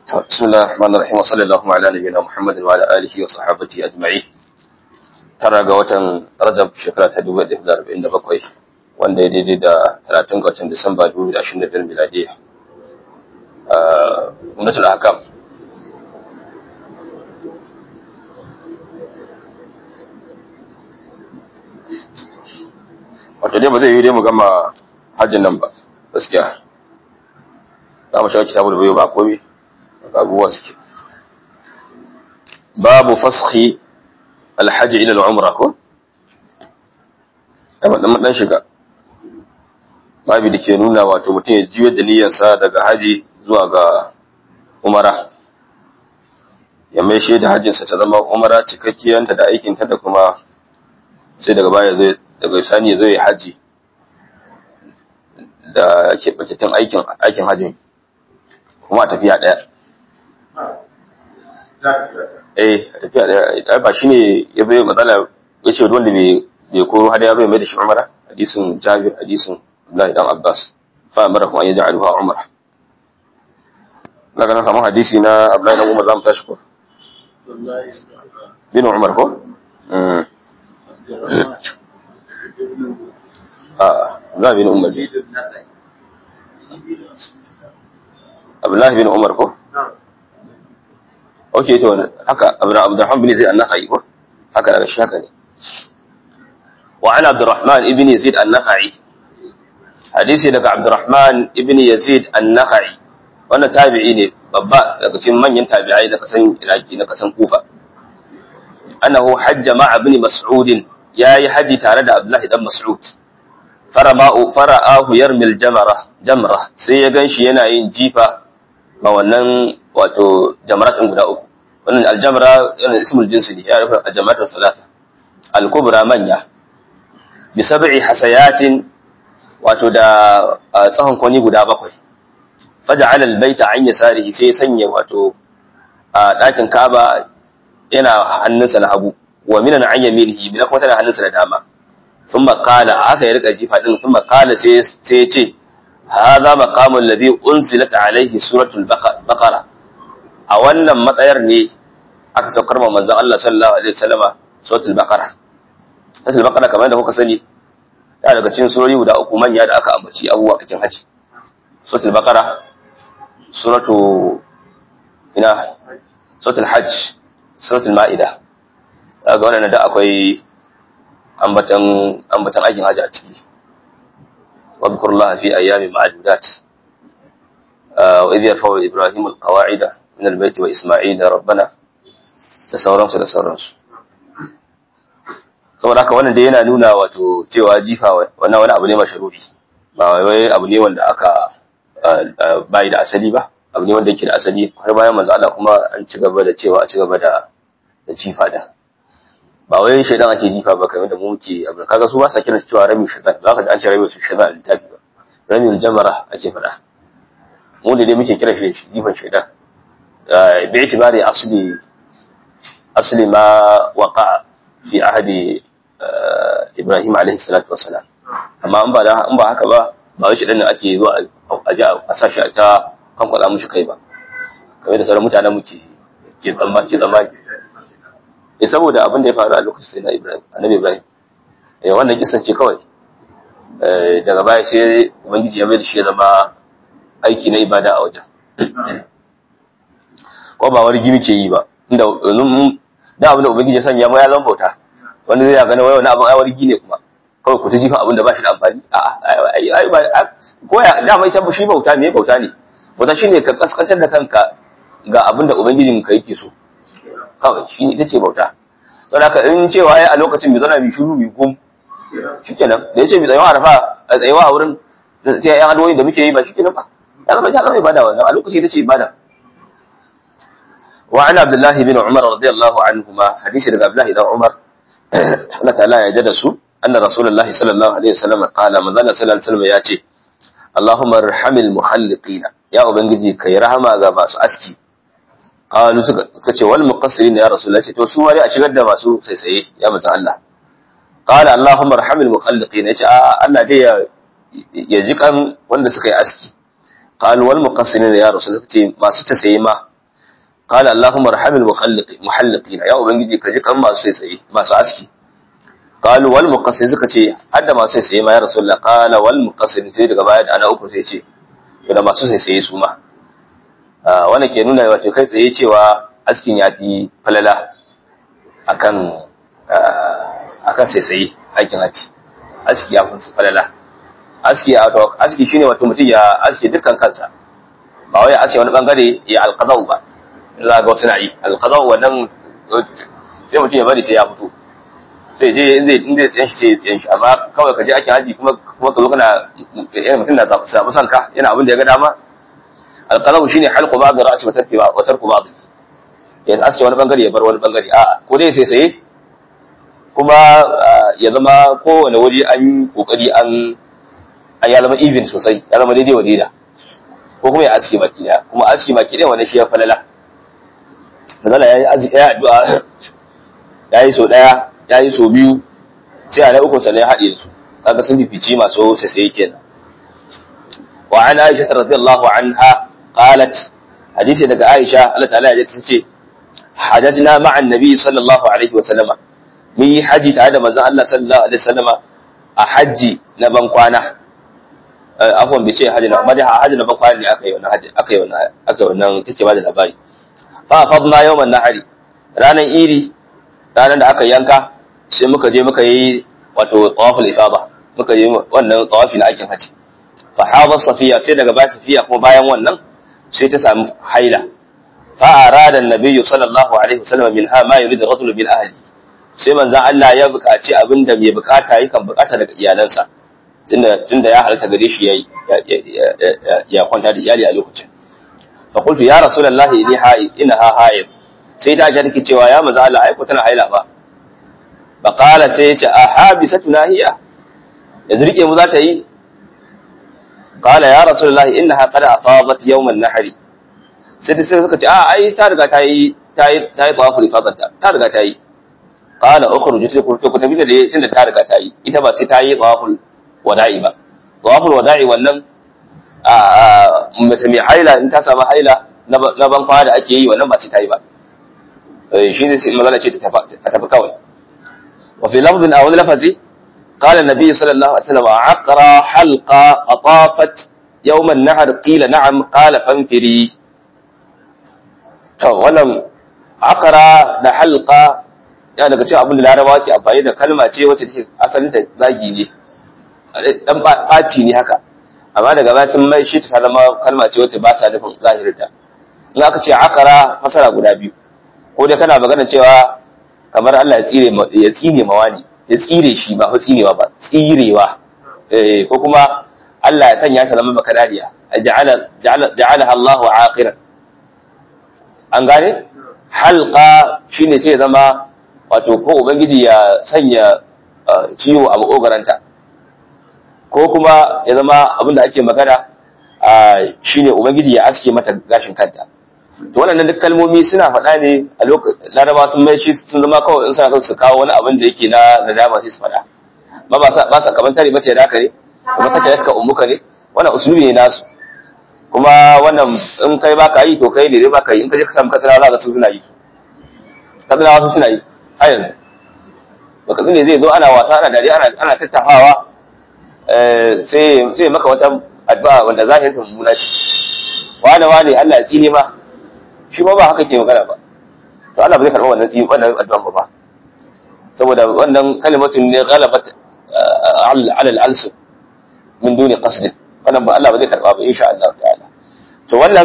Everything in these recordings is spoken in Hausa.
بسم الله الرحمن الرحيم وصلى الله على نبينا محمد وعلى اله وصحبه اجمعين tara ga watan Rajab shekara ta 1947 wanda ya daidai da 30 ga watan Disamba 2025 miladiya uh ummatul ahkam wato dai ba zai yi dai mu gama hajjin nan ba gaskiya za mu shawo kitabul bayo ba komai abubuwa suke babu fashi alhaji ila al'umra ko dan dan shiga babu da ke nuna wato mutum ya juyar da niyyarsa daga haji zuwa ga umara ya mai shi da hajjinsa ta zama umara cikakkiyanta da aikinta da kuma sai daga baya zai daga sani zai haji da keɓaketin aikin aikin hajjin kuma a tafiya ɗaya eh a tafiya ɗaya ba shi ne ya bai matsala ya ce wanda bai koro hada ya bai mai da shi umara hadisin jabir hadisin abdullahi dan abbas fa amara kuma ya ja'alu ha umara na ganin kamar hadisi na abdullahi dan umar za mu tashi ko bin umar ko a za bin umar Abdullahi bin Umar ko? Ok, to haka Abdurrahman bin Zaid an-Nakhai ko? Haka daga shi haka ne. Wa ana Abdurrahman ibn Yazid an-Nakhai. Hadisi daga Abdurrahman ibn Yazid an-Nakhai. Wannan tabi'i ne babba daga cikin manyan tabi'ai da kasan Iraki na kasan Kufa. Annahu hajja ma'a ibn Mas'ud yayi haji tare da Abdullahi dan Mas'ud. Farama'u fara'ahu yarmil jamara jamra sai ya ganshi yana yin jifa ma wannan wato jamaratin guda uku wannan aljamra yana ismul jinsi ne ya rufe aljamratul thalatha al-kubra manya bi sab'i hasayatin wato da tsahon kwani guda bakwai faja'ala al-baita an yasarihi sai ya sanya wato a dakin Kaaba yana hannunsa na hagu wa minan an yaminihi mina kuma tana hannunsa na dama thumma qala aka yi rika jifa din thumma qala sai sai ya ce هذا مقام الذي أنزلت عليه سورة البقرة a wannan matsayar ne aka saukar ma manzon Allah sallallahu alaihi wasallama suratul baqara suratul baqara kamar da kuka sani ta daga cikin surori guda uku manya da aka ambaci abubuwa cikin haji suratul baqara suratu ina suratul hajj suratul maida daga wannan da akwai ambatan ambatan aikin haji a ciki واذكر الله في أيام معدودات آه وإذ يرفع إبراهيم القواعد من البيت وإسماعيل ربنا تسورنس تسورنس saboda haka wannan dai yana nuna wato cewa jifa wannan wani abu ne mashru'i ba wai abu ne wanda aka bai da asali ba abu ne wanda yake da asali har bayan manzo Allah kuma an ci gaba da cewa a ci gaba da da jifa da ba wai shaidan ake jifa ba kamar da mu muke abu kaga su ba sa kiran cewa rami shaidan ba ka an ce rami su shaidan a littafi ba rami jamara ake faɗa mu da dai muke kira shi jifan shaidan bi itibari asli asli ma waqa fi ahadi Ibrahim alaihi salatu wassalam amma in ba in ba haka ba ba wai shaidan ne ake zuwa a ji a sa shi ta kankwala mushi kai ba kamar da sauran mutanen muke ke tsammani ke tsammani eh saboda abin da ya faru a lokacin sai na Ibrahim annabi Ibrahim eh wannan kisan ce kawai eh daga baya sai ubangiji ya mai da shi ya zama aiki na ibada a wajen ko ba wani gimi ke yi ba inda da abin da ubangiji ya sanya ma ya zama bauta wanda zai gane wai wani abin ai wargi ne kuma kawai ku ta jifa abin da ba shi da amfani a'a ko ya da mai can shi bauta me bauta ne bauta shine ka kaskantar da kanka ga abin da ubangijin ka yake so kawai shi ita ce bauta don haka in cewa ya a lokacin mai zana mai shuru mai gum shi kenan da ya ce mai tsayawa a rafa a tsayawa a wurin da ta yan adoyin da muke yi ba shi kenan ba ya zama ya zama ibada wannan a lokacin ita ce ibada wa ana abdullahi bin umar radiyallahu anhu ma hadisi daga abdullahi dan umar Allah ta'ala ya jada su anna rasulullahi sallallahu alaihi wasallam qala manzala sallallahu alaihi wasallam ya ce Allahumma arhamil muhalliqina ya ubangiji kai rahama ga masu aski qalu suka kace wal muqassirin ya rasulullah ce to su wari a shigar da masu saisaye ya manzo Allah qala allahumma arhamil mukhalliqin yace a Allah dai ya ya ji kan wanda suka yi aski qalu wal muqassirin ya rasulullah ce masu tasaye ma qala allahumma arhamil muhalliqin muhalliqina ya ubangiji ka ji kan masu tsaye masu aski qalu wal muqassir suka ce hadda masu tsaye ma ya rasulullah qala wal muqassir sai daga baya da ana uku sai ce to da masu tsaye su ma wannan ke nuna wato kai tsaye cewa askin ya fi falala akan akan tsaye aikin haji aski ya fi falala aski wato aski shine wato mutum ya aski dukkan kansa ba wai aski wani bangare ya alqadau ba za ga wasu na yi alqadau wannan sai mutum ya bari sai ya fito sai je in zai in zai tsayan shi sai ya tsayan shi amma kawai ka je ake haji kuma kuma ka zo kana yana mutum na zaɓi son ka yana abin da ya ga dama alqalau shine halqu ba'd ra'si wa tarki wa tarku ba'd ya aske wani bangare ya bar wani bangare a ko dai sai sai kuma ya zama kowane wuri an kokari an an ya zama even sosai ya zama daidai wa daida ko kuma ya aske baki daya kuma aske baki daya wannan shi ya falala mazala ya yi addu'a ya yi so daya ya yi so biyu sai a na uku sannan ya haɗe su kaga sun fifici masu sai kenan wa an aisha radiyallahu anha qalat hadisi daga aisha Allah ta'ala ya ce hajjajna ma'an nabi sallallahu alaihi wa sallama mun yi haji tare da manzon Allah sallallahu alaihi wa sallama a haji na ban kwana afwan bai ce haji na amma dai haji na ban kwana ne aka yi wannan haji aka yi wannan aka yi wannan take ba da labari fa fadna yawman nahari ranan iri ranan da aka yanka sai muka je muka yi wato tawaful ifada muka yi wannan tawafi na aikin haji fa hada safiya sai daga baya safiya kuma bayan wannan sai ta samu haila fa arada annabi sallallahu alaihi wasallam minha ma yuridu rajul bil ahli sai manzon Allah ya buƙaci abinda mai buƙata yakan buƙata daga iyalansa tunda tunda ya halatta gare shi yayi ya kwanta da iyali a lokacin fa qultu ya rasulullahi inni haid innaha haid sai ta ga take cewa ya manzon Allah ai ko tana haila ba fa qala sai ya ce a habisatuna hiya yanzu rike mu za ta yi قال يا رسول الله انها قد افاضت يوم النحر sai da suka ce a ai ta riga ta yi ta yi ta yi tawaful ifadat ta riga ta yi qala ukhruj ta ku ku tafi da tunda ta riga ta yi ita ba sai ta yi tawaful wada'i ba tawaful wada'i wannan a mace mai haila in ta samu haila na ban kwana da ake yi wannan ba sai ta yi ba shi ne sai magana ce ta tafi kawai wa fi lafzin a wani lafazi قال النبي صلى الله عليه وسلم عقرى حلقة أطافت يوم النهر قيل نعم قال فانفري to wannan akara da halqa ya daga cikin abin da larabawa ke amfani da kalma ce wacce take asalin ta zagi ne dan baci ne haka amma daga baya sun mai shi ta zama kalma ce wacce ba ta nufin zahirinta in aka ce akara fasara guda biyu ko dai kana magana cewa kamar Allah ya tsire ya tsine mawani ya tsire shi ba tsinewa ba tsirewa eh ko kuma Allah ya sanya shi zama makarariya ja'ala ja'alaha Allahu aqiran an gane halqa shine sai ya zama wato ko ubangiji ya sanya ciwo a makogaranta ko kuma ya zama abinda ake magana shine ubangiji ya aske mata gashin kanta to wannan duk kalmomi suna faɗa ne a lokacin laraba sun mai shi sun zama kawai in suna son su kawo wani abin da yake na nadama sai su faɗa ba ba sa ba sa kaman tare mace da haka ne kuma take suka ummuka ne wannan usulubi ne nasu kuma wannan in kai ba ka yi to kai ne dai ba ka yi in ka je ka samu katsina za ka su suna yi katsina wasu suna yi har yanzu ba katsina zai zo ana wasa ana dariya ana ana tattafawa sai sai maka wata addu'a wanda zahirin ta mummuna ce wane wane Allah ya tsine ma shi ma ba haka ke magana ba to Allah ba zai karɓa wannan tsini wannan addu'an ba saboda wannan kalimatun ne ghalabat ala al-alsu min duni qasd wannan ba Allah ba zai karɓa ba insha Allah ta'ala to wannan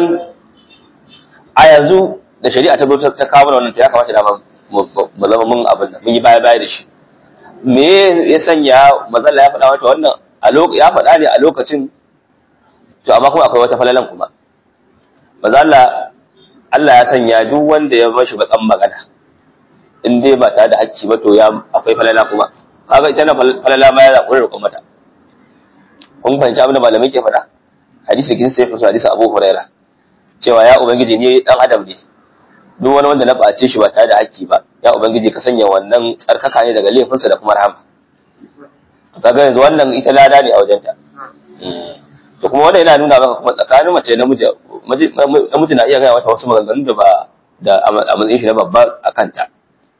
a yanzu da shari'a ta zo ta kawo wannan ta ya kamata da mu zama mun abin nan mun yi baya baya da shi me ya sanya mazalla ya faɗa wata wannan ya faɗa ne a lokacin to amma kuma akwai wata falalan kuma mazalla Allah ya sanya duk wanda ya mashi bakan magana in dai ba tare da hakki ba to ya akwai falala kuma kaga ita na falala ma ya zaɓi roƙon mata kun fahimci abin da malamai ke faɗa hadisi kin sai fasu hadisi Abu Huraira cewa ya ubangiji ne dan adam ne duk wani wanda na ɓace shi ba tare da hakki ba ya ubangiji ka sanya wannan tsarkaka ne daga laifinsa da kuma rahama kaga yanzu wannan ita lada ne a wajenta to kuma wannan yana nuna maka kuma tsakanin mace da namiji namiji na iya gaya mata wasu maganganu da ba da a matsayin shi na babba a kanta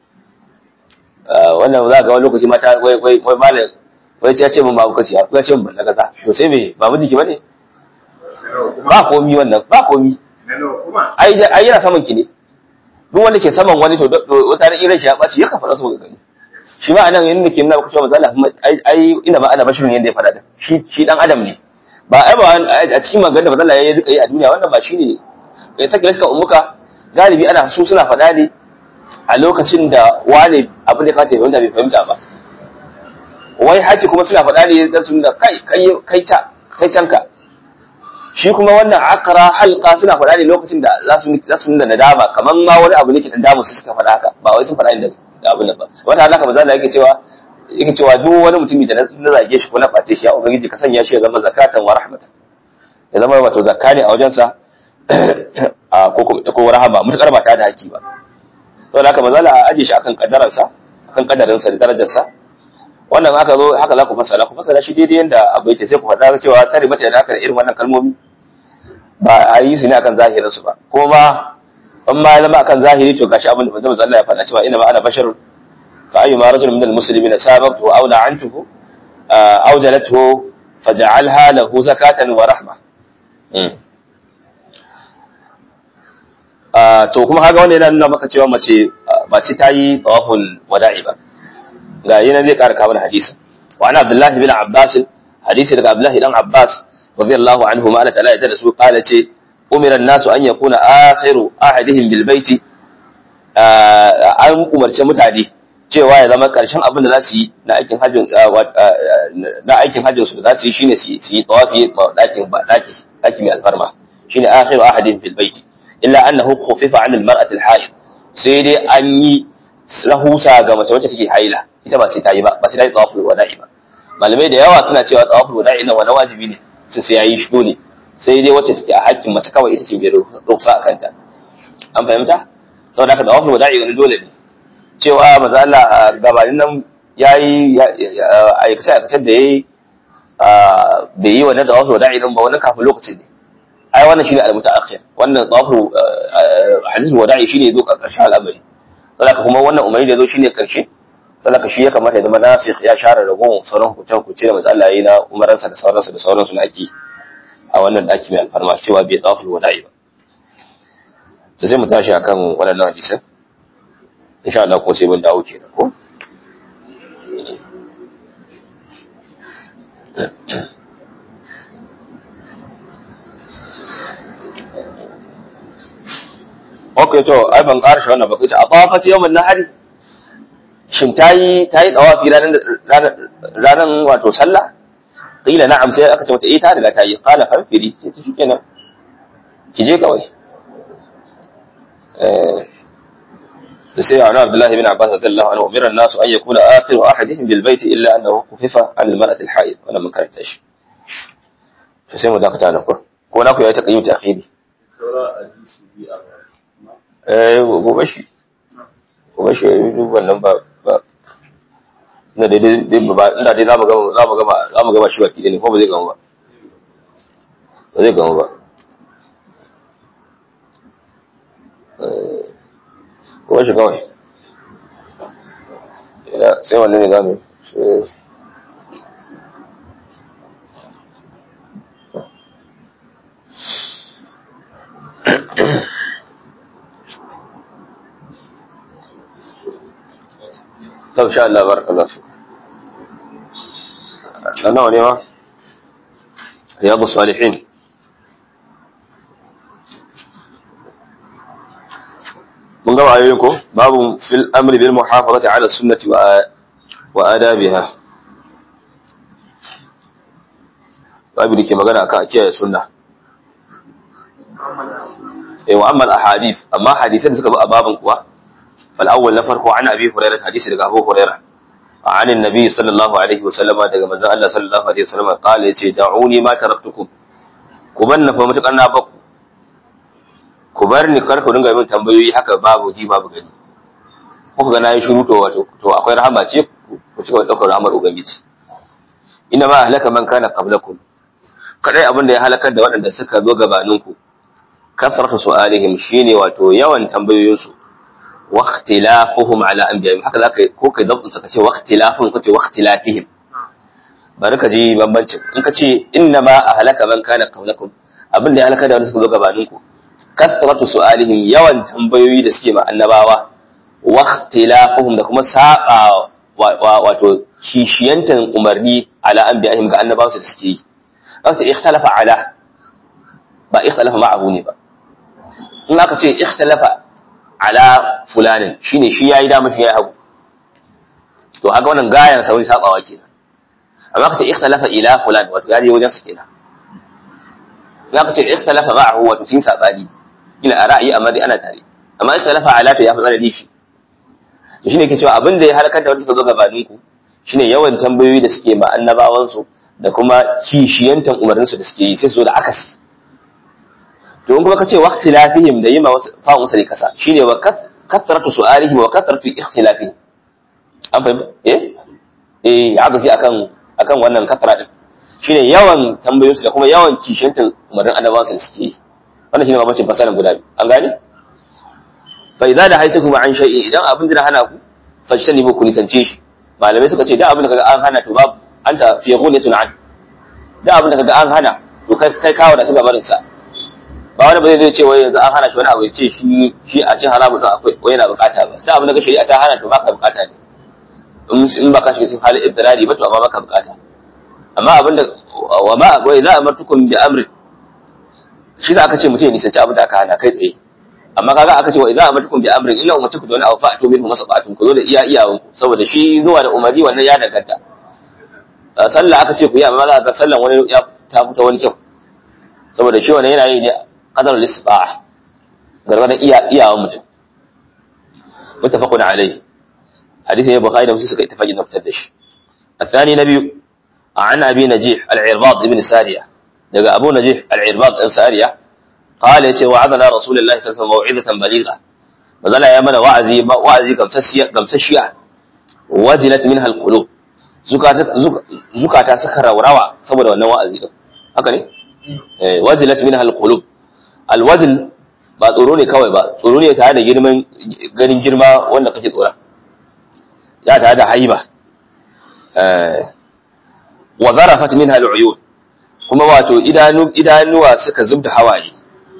wannan za ga wani lokaci mata wai wai wai malam wai ya ce mun ba kaci ya ce mun balla kaza to sai me ba miji bane ba komi wannan ba komi ai ai yana saman ki ne duk wanda ke saman wani to wata ran irin shi ya baci ya kafa su ga gani shi ma anan yanda ke nuna maka cewa manzo Allah ai ai ina ma ana bashirin yanda ya faɗa da shi shi dan adam ne ba ai ba a cikin magana da manzo Allah ya rika yi a duniya wannan ba shine kai take laka umuka galibi ana su suna faɗa ne a lokacin da wane abin da ka ta fahimta bai fahimta ba wai haki kuma suna faɗa ne dan sun da kai kai kai ta kai canka shi kuma wannan akara halka suna faɗa ne lokacin da za su za su nuna nadama kaman ma wani abu ne ke dan damu su suka faɗa haka ba wai sun faɗa ne da abin nan ba wata halaka maza da yake cewa yake cewa duk wani mutumi da na zage shi ko na face shi ya ubangiji ka sanya shi ya zama zakatan wa rahmatan ya zama wato zakka ne a wajensa a ko ko rahama mutakar ba ta da haki ba saboda haka maza a aje shi akan kaddaransa akan kaddarinsa da darajarsa wannan aka zo haka za ku fasara ku fasara shi daidai yanda abu yake sai ku faɗa cewa tare mace da haka da irin wannan kalmomi ba a yi su ne akan zahirin su ba ko ma in ma ya zama akan zahiri to gashi abin da manzo Allah ya faɗa cewa ina ma ana basharun fa ayyuma rajulun min almuslimin sabaqtu aw la'antuhu aw jalathu faj'alha lahu zakatan wa rahma to kuma kaga wannan yana nuna maka cewa mace ba ce ta yi tawaful wada'i ba ga yana zai ƙara kawo hadisi wa ana abdullah bin abbas hadisi daga abdullah dan abbas radiyallahu anhu ma Allah ta'ala ya da su kala ce umira an-nasu an yakuna akhiru ahadihim bil baiti an umarce mutane cewa ya zama karshen abin da za su yi na aikin hajjin na aikin hajjin su da za su yi shine su yi tawafi dakin ba daki daki mai alfarma shine akhiru ahadihim bil baiti illa annahu khufifa 'an al-mar'ati al-haid sai dai an yi rahusa ga mace wacce take haila ita ba sai ta yi ba ba sai ta yi tawaful wada'i ba malamai da yawa suna cewa tawaful wada'i nan wani wajibi ne sun sai yayi shi dole sai dai wacce take a hakkin mace kawai ita ce bai ruksa a kanta an fahimta saboda haka tawaful wada'i wani dole ne cewa maza Allah gabanin nan yayi aikace aikacen da yayi bai yi wannan tawaful wada'i nan ba wani kafin lokacin ne ai wannan shine al-mutaakhir wannan tawaful hadisul wada'i shine zo karshen al'amari saboda kuma wannan umarni da zo shine karshe saboda shi ya kamata ya zama nasikh ya share ragon sauran hukuncen hukunce da manzo Allah yayi na umaransa da sauransu da sauransu na aki a wannan daki mai alfarma cewa bai tawaful wada'i ba to sai mu tashi akan wannan hadisin insha Allah ko sai mun dawo kenan ko Okay to ai ban karshe wannan ba kace a tawafat yawmin nahari shin tayi tayi tawafi ranar ranar wato sallah qila na'am sai aka ce mata eh ta riga tayi qala farfiri sai ta shikenan ki je kawai eh to sai ana Abdullah ibn Abbas radiyallahu anhu umira an-nas an yakuna akhiru ahadihim bil bayt illa annahu khufifa an al-mar'ati al-haid wannan mun karanta shi to sai mu dakata da ku ko na ku yayi taqayyum ta akhiri saura hadisi bi a eh gobe shi gobe shi duk wannan ba ba ina dai dai ba ina dai zamu gama zamu gama zamu gama shi baki ne ko ba zai gama ba ba zai gama ba eh gobe shi kawai ina sai wannan ne zamu sai طب شاء الله بارك الله فيك أنا وليما رياض الصالحين من قبل عليكم باب في الأمر بالمحافظة على السنة وآ- وآدابها باب اللي كما قال أكاكيا سنة إيه وأما الأحاديث أما حديثين سكبوا أبابا كوا فالأول نفرق عن أبي هريرة حديث لك أبو هريرة عن النبي صلى الله عليه وسلم daga manzon Allah sallallahu alaihi wasallam قال yace da'uni ma taraktukum ku banna fa mutukan na baku ku bar ni kar ku dinga min tambayoyi haka babu ji babu gani ko ga nayi shiru to wato to akwai rahama ce ku cika daukar rahamar ubangiji ina ma halaka man kana qablakum kadai abin da ya halakar da waɗanda suka zo gabaninku kasratu su'alihim shine wato yawan tambayoyinsu wa ikhtilafuhum ala anbiya'ihim haka zaka ko kai dabtin sa kace wa ikhtilafuhum kace wa ikhtilafihim bari ka ji bambancin in ka ce inna ma ahlaka man kana qablakum abin da ya halaka da wanda suka zo gabanin ku kasratu su'alihim yawan tambayoyi da suke ma annabawa wa ikhtilafuhum da kuma saba wato kishiyantan umarni ala anbiya'ihim ga annabawa su da suke yi kace ikhtalafa ala ba ikhtalafa ma'ahu ne ba in aka ce ikhtalafa ala fulanin shine shi yayi dama shi yayi hagu to haka wannan gayan sa wani sabawa kenan amma aka ce ikhtalafa ila fulan wato yaje wajen su kenan in aka ce ikhtalafa ma'ahu wato sun sabani ila a ra'ayi amma dai ana tare amma ikhtalafa ala to ya fi tsanani shi to shine yake cewa abin da ya halakar da wanda suka zo gabanin ku shine yawan tambayoyi da suke ma annabawan su da kuma kishiyantan umarnin su da suke yi sai su zo da akasi to in kuma kace waqti lafihim da yima fa'un usali kasa shine wa kathratu su'alihim wa kathratu ikhtilafihim an fahimta eh eh ya fi akan akan wannan kathra din shine yawan tambayoyinsu da kuma yawan kishiyantan umarnin annabawan su da suke yi wannan shine mabacin fasalan guda biyu an gane fa idza da haytukum an shay'in idan abin da hana ku fajtani ku nisance shi malamai suka ce da abin da kaga an hana to babu anta fi ghulatun an da abin da kaga an hana to kai kai kawo da su gabarin sa ba wani ba zai ce wai yanzu an hana shi wani abu ya ce shi shi a cin haramu don akwai wai yana bukata ba da abin da ka shari'a ta hana to baka bukata ne in ba ka shiga cikin halin ibtirari ba to amma baka bukata amma abin da wa ma wa idza amartukum bi amri shi da aka ce mutum ya nisanci abin da aka hana kai tsaye amma kaga aka ce wa idza amartukum bi amri illa ummatukum da wani abu fa'atu minhu masabatun ku zo da iya iyawan ku saboda shi zuwa da umarni wannan ya danganta sallah aka ce ku yi amma za ka sallan wani ya ta fita wani kyau saboda shi wannan yana yi ne qadar al-isbah gargadan iya iyawan mutum muttafaqun alayhi hadisi ne bukhari da muslim suka ittifaqi na fitar da shi الثاني نبي عن أبي نجيح العرباض ابن سارية دقى أبو نجيح العرباض ابن سارية قال يتي وعظنا رسول الله صلى الله عليه وسلم موعظة بليغة فظل يا من وعزي وعزي قمسشية وجلت منها القلوب زكاة سكر وروى saboda wannan wa'azi din haka ne eh wajilat minha alqulub alwajl ba tsoro ne kawai ba tsoro ne tare da girman ganin girma wanda kake tsora ya tare da haiba wa zarafat minha al'uyun kuma wato idanu idanuwa suka zubda hawaye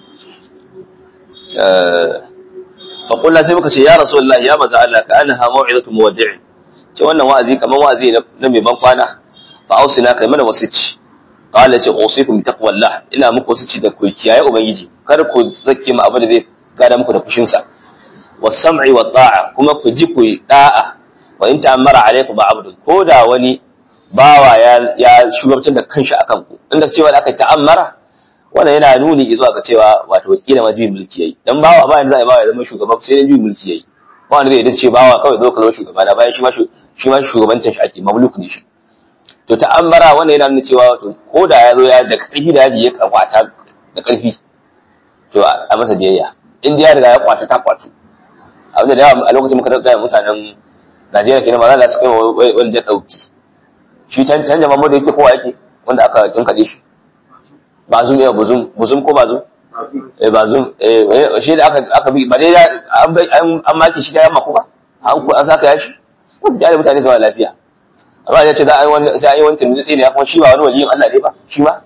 fa qulna sai muka ce ya rasulullahi ya manzo Allah ka annaha mau'izatu muwaddi' ce wannan wa'azi kaman wa'azi na mai ban kwana fa ausina kai mana wasici qala ce usikum bi taqwallah ina muku wasici da ku kiyaye ubangiji kar ku zake mu abu da zai gada muku da fushin sa was-sam'i wat-ta'a kuma ku ji ku da'a wa in ta'ammara alaykum abdun ko da wani bawa ya ya shugabantar da kanshi akan ku inda cewa da aka ta'ammara wannan yana nuni zuwa ga cewa wato wakilin majin mulki yayi dan bawa ba yanzu zai bawa ya zama shugaba sai dan juyin mulki yayi ba wanda zai dace ce bawa kawai zo ka zama shugaba da bayan shi ma shi ma shugabantar shi ake mamluk ne shi to ta'ammara wannan yana nuna cewa wato ko da ya zo ya da karfi da yaji ya kwata da karfi to a masa biyayya in ya riga ya kwata ta kwatu abinda da yawa a lokacin muka dauka mutanen Najeriya kenan ma za su kai wani jan dauki shi can can jama'a da yake kowa yake wanda aka tunkade shi bazum ya buzum buzum ko bazum eh bazum eh shi da aka aka bi ba dai an an an maki shi da yamma ko ba an ku an saka ya shi ko da mutane zama lafiya amma ya ce za a yi wani sai a yi wani tunzi ne kuma shi ba wani waliyin Allah ne ba shi ma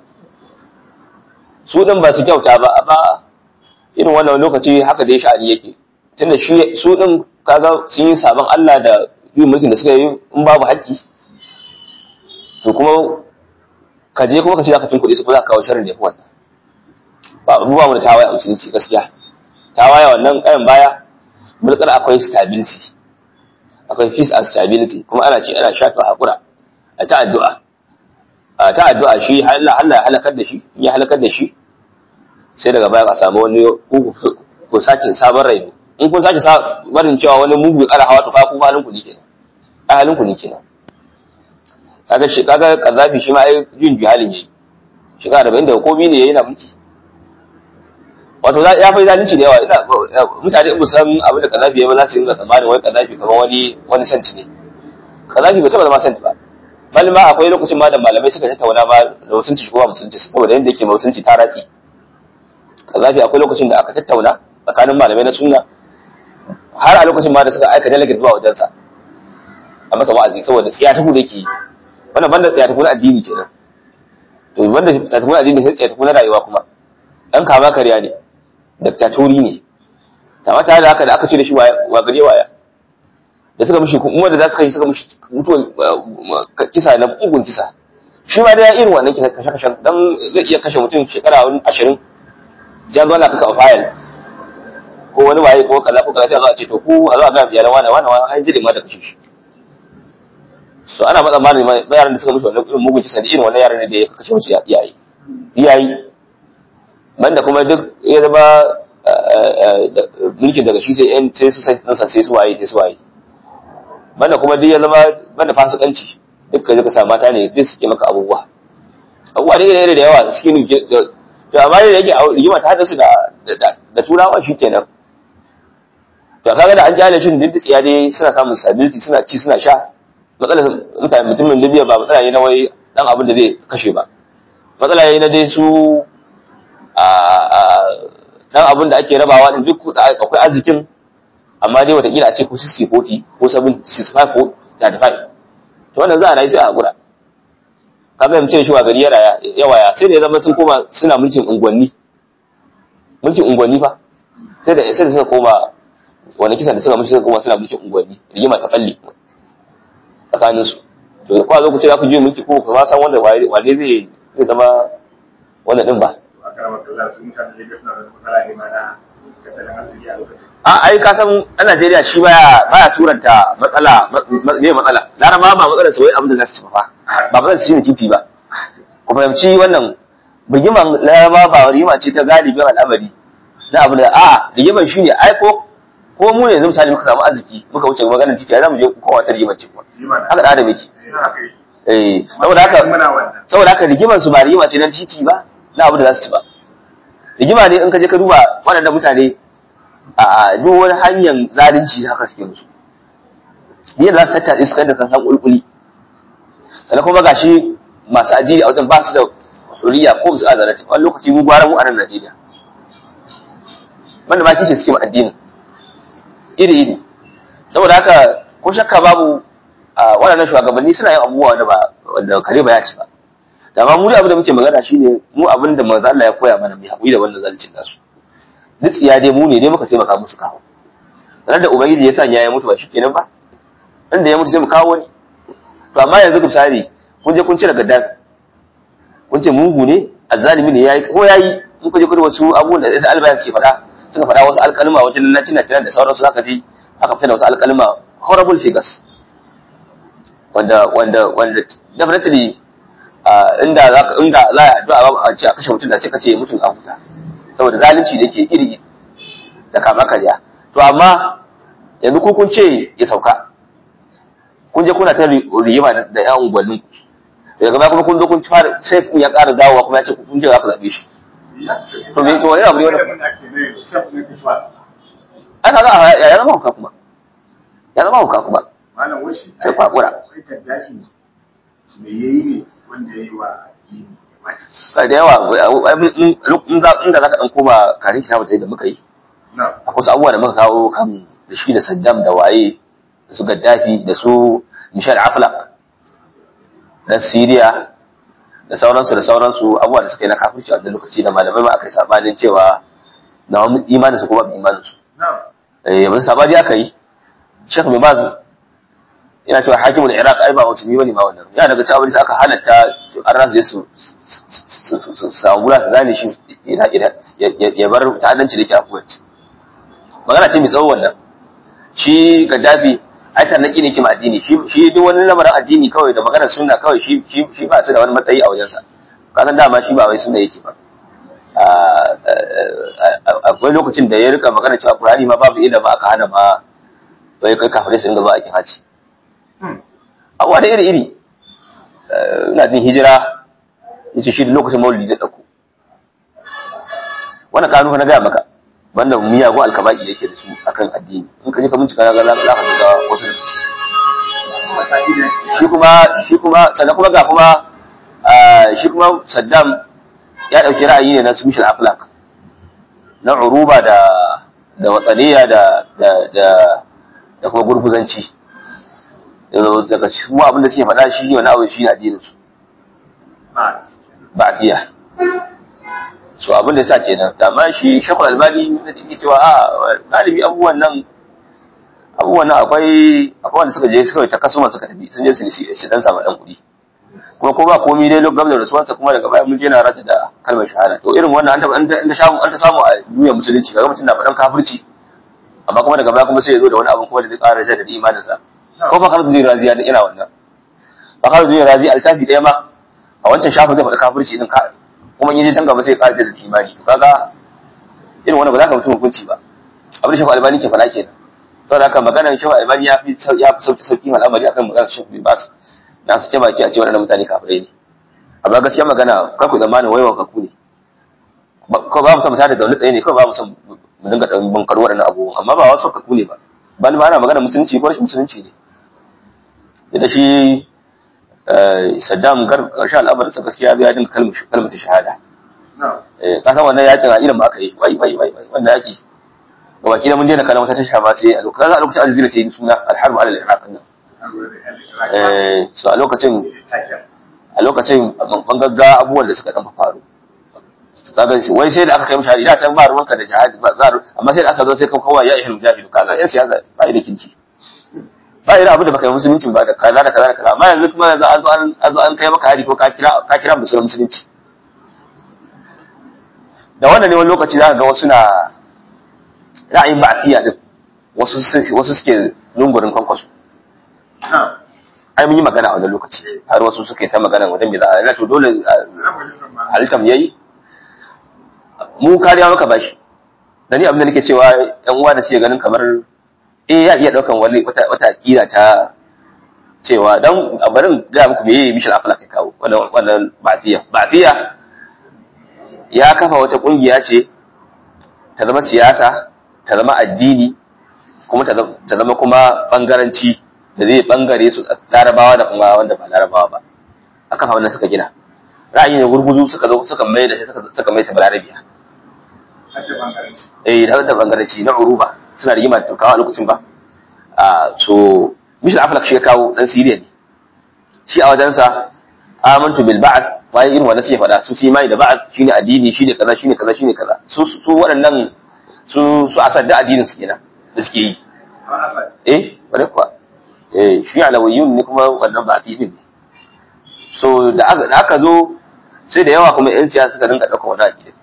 su din ba su kyauta ba amma irin wannan lokaci haka dai sha'ani yake tunda shi su din kaga sun yi sabon Allah da yin mulkin da suka yi in babu haƙƙi to kuma ka je kuma ka ce za ka tun kuɗi su kuma za ka kawo sharri ne wannan ba abubuwa mu da tawaye a musulunci gaskiya tawaye wannan kayan baya mulkar akwai stability akwai peace and stability kuma ana ce ana shafa hakura a ta addu'a a ta addu'a shi Allah Allah ya halakar da shi in ya halakar da shi sai daga baya ka samu wani ko sake sabon rai in kun sake barin cewa wani mugu ya kara hawa to fa ku halin ku ne kenan ai halin ku ne kenan kaga shi kaga kazafi shi ma ai jin jihalin yayi shekara 40 da komi ne yayi na mulki wato ya fa zalunci da yawa ina mutane in san abin da kazafi yayi ba za su yi tsammanin wai kazafi kamar wani wani santi ne kazafi bai taba zama santi ba bal ma akwai lokacin ma da malamai suka tattauna ma da musunci ko ba musunci saboda yanda yake musunci ta ratsi kazafi akwai lokacin da aka tattauna tsakanin malamai na sunna har a lokacin ma da suka aika delegate zuwa wajensa a masa wa'azi saboda tsiya ta da ke yi wannan banda tsiya ta na addini kenan to banda tsiya ta na addini sai tsiya ta na rayuwa kuma dan kama karya ne diktatori ne amma tare da haka da aka ce da shi wa gare waya da suka mishi kuma da za su kai suka mishi mutuwa kisa na bugun kisa shi ma da ya irin wannan kisa kashe kashe dan zai iya kashe mutum shekara ashirin ya zo ana kaka a fayil ko wani waye ko kaza ko kaza sai a zo a ce to ku a zo a ga iyalan wani wani wani an jire ma da kashe shi so ana matsa malami ma yaran da suka mishi wannan irin mugun kisa da irin wannan yaran ne da ya kashe musu iyaye iyaye banda kuma duk ya zama mulkin daga shi sai yan sai su sai sai su waye sai su waye banda kuma duk ya zama banda fasikanci duk ka ka sa mata ne duk suke maka abubuwa abubuwa ne da da yawa suke ne to amma da yake rigima ta hada su da da turawa shikenan to kaga da an jale shi duk tsiya dai suna samun stability suna ci suna sha matsalar mutane mutumin Libya ba matsala ne na wai dan abin da zai kashe ba matsala ne na dai su a dan abin da ake rabawa din duk akwai arzikin amma dai watakila a ce ko 60 40 ko 65 ko 35 to wannan za a rayu sai a hakura ka ga mace shi wa gari ya waya sai da ya zama sun koma suna mulkin unguwanni mulkin unguwanni fa sai da sai da suka koma wani kisan da suka mulki suka koma suna mulkin unguwanni rigima ta balle tsakanin su to ko a zo ku ce za ku je mulki ko ba san wanda wane zai zai zama wannan din ba a ai ka san a Najeriya shi baya baya suranta matsala me matsala laraba ba matsalar sai abin da za su ci ba ba ba su ci titi ba ku fahimci wannan rigiman laraba ba rigima ce ta galibin al'amari na abu da a rigiman shi ne ai ko ko mu ne yanzu misali muka samu arziki muka wuce maganar titi ai za mu je kowa ta rigimar ce kuma haka da adam yake eh saboda haka saboda haka rigiman su ba rigima ce na titi ba na abu da za su ci ba rigima ne in ka je ka duba waɗannan mutane a duk wani hanyar zalunci haka suke musu yadda za su tattace su kai da kansan kulkuli sannan kuma gashi masu addini a wajen ba su da huriya ko su azalati wani lokaci mu gwara mu a nan Najeriya wanda ba kishi suke ma addini iri iri saboda haka ko shakka babu waɗannan shugabanni suna yin abubuwa wanda ba wanda kare ba ya ci ba da ma mu da abin da muke magana shine mu abin da manzo Allah ya koya mana mu haƙuri da wannan zaluncin nasu duk tsiya dai mu ne dai muka taimaka musu kawo sanar da ubangiji ya sanya ya mutu ba shikenan ba inda ya mutu sai mu kawo wani to amma yanzu ku misali kun je kun cire gaddafi kun ce mugu ne azzalimi ne yayi ko yayi in ku je ku wasu abubuwan da sai albayan suke faɗa suka faɗa wasu alƙalma wajen lallacin na da sauransu haka ji aka fita da wasu alƙalma horrible figures wanda wanda wanda definitely inda za ka inda za a addu'a a ce a kashe mutum da sai ka ce mutum a huta saboda zalunci da yake iri da kama karya to amma yanzu ku kun ce ya sauka kun je kuna ta rigima da yan unguwannin ku daga baya kuma kun zo kun fara sai kun ya ƙara dawowa kuma ya ce kun je za ku zaɓe shi to me to wani abu ne wannan ai kaga ya ya zama hauka kuma ya zama hauka kuma malam washi sai kwakura kai kaddafi me yayi ne wanda yayi wa addini kai da yawa in za inda zaka dan koma karin kina bata da muka yi na akwai wasu abubuwa da muka kawo kan da shi da Saddam da waye da su Gaddafi da su Michel Aflaq na Syria da sauransu da sauransu abubuwa da suka yi na kafirci a wannan lokaci da malamai ma aka yi sabanin cewa na wani imanin su kuma imanin su na eh wani sabani aka yi Sheikh bin Baz yana cewa hakimul Iraq ai ba musulmi bane ma wannan yana daga cewa aka halatta an rasu su su su samu gura su zane shi ya bar ta'addanci da yake a Kuwait magana ce mai tsawo wannan shi Gaddafi ai tarnaki ne ke ma addini shi shi duk wani lamarin addini kawai da maganar sunna kawai shi shi shi ba su da wani matsayi a wajensa kasan dama shi ba wai sunna yake ba akwai lokacin da ya rika magana cewa Qur'ani ma babu ilimi aka hana ma wai kai kafirai su dinga zuwa aikin haji abuwa da iri iri ina jin hijira yace shi da lokacin maulidi zai dauko wannan kanu na gaya maka banda miyagun alkaba'i yake da su akan addini in ka je ka bincika na ga za ka ga wasu da su mataki da shi kuma shi kuma sannan kuma ga kuma shi kuma Saddam ya dauki ra'ayi ne na su Michel Aflaq na uruba da da watsaniya da da da da kuma gurguzanci daga cikin abin da suke faɗa shi wani abu shi ne addinin su ba ba'diya so abin da yasa kenan amma shi shakul albani da take cewa a galibi abubuwan nan abubuwan nan akwai akwai wanda suka je suka ta kasuma suka tafi sun je su nisi su dan samu dan kuɗi kuma ko ba komai dai lokacin da rasuwarsa kuma daga baya mun je na rata da kalmar shahada to irin wannan an ta an ta samu an ta samu a duniyar musulunci kaga mutum na faɗan kafirci amma kuma daga baya kuma sai ya zo da wani abu kuma da zai ƙara jaddada imaninsa ko fa khalid bin razi ya ina wannan fa khalid bin razi altafi ɗaya ma a wancan shafin zai faɗi kafirci din ka kuma in yaje can gaba sai ya ƙara jaddada imani to kaga irin wannan ba za ka mutum hukunci ba abin da shafa albani ke faɗa kenan saboda haka maganar shafa albani ya fi ya fi sauki sauki al'amari akan maganar shafa bin bas na su baki a ce waɗannan mutane kafirai ne amma gaskiya magana kar ku zamanin waiwa kaku ne ko ba mu san mutane da wani tsaye ne kawai ba mu san mu dinga ɗan bankar waɗannan abubuwan amma ba wasu kaku ne ba ban ba ana magana musulunci ko rashin musulunci ne da shi Saddam karshen al'amarinsa gaskiya ya dinga kalmata shahada ka san wannan yakin a irin ba aka yi wai wai wai wannan yaki ga baki da mun daina kallon wata tasha ba sai a lokacin a lokacin aljazira ce suna alharbu ala al-iraq nan eh so a lokacin a lokacin ban gagga abubuwan da suka dan faru kaga wai sai da aka kai mishi hari da can ba ruwanka da jihadi ba za amma sai da aka zo sai ka kawai ya ihil mujahidu kaga yan siyasa ba da kinci ba ira abu da baka yi musulunci ba da kaza da kaza da kaza amma yanzu kuma yanzu an zo an an zo an kai maka hari ko ka kira ka kira musulun musulunci da wannan ne wani lokaci za ka ga wasu na ra'ayin ba'atiya din wasu wasu suke lungurin kwankwaso ai mun yi magana a wannan lokaci har wasu suke ta magana wajen me za a yana to dole halittam yayi mu kariya maka bashi da ni abin da nake cewa yan uwa da suke ganin kamar eh ya iya daukan wani wata wata aqida ta cewa dan a barin ga muku meye Michel Aflaq ya kawo wannan wannan ba'tiya ba'tiya ya kafa wata kungiya ce ta zama siyasa ta zama addini kuma ta zama kuma bangaranci da zai bangare su larabawa da kuma wanda ba larabawa ba a kafa wannan suka gina ra'ayi ne gurguzu suka zo suka mai da shi suka mai ta balarabiya eh da da bangaranci na uruba suna rigima da turkawa a lokacin ba a so Michel Aflaq shi ya kawo dan Syria ne shi a wajensa amantu bil ba'd bayan irin wannan sai faɗa su imani da ba'd shine addini shine kaza shine kaza shine kaza su su waɗannan su su asad da addinin su kenan da suke yi eh wani kuwa eh shi alawiyun ne kuma wannan ba addinin ne so da aka da aka zo sai da yawa kuma yan siyasa suka dinga ɗaukar wani aƙidin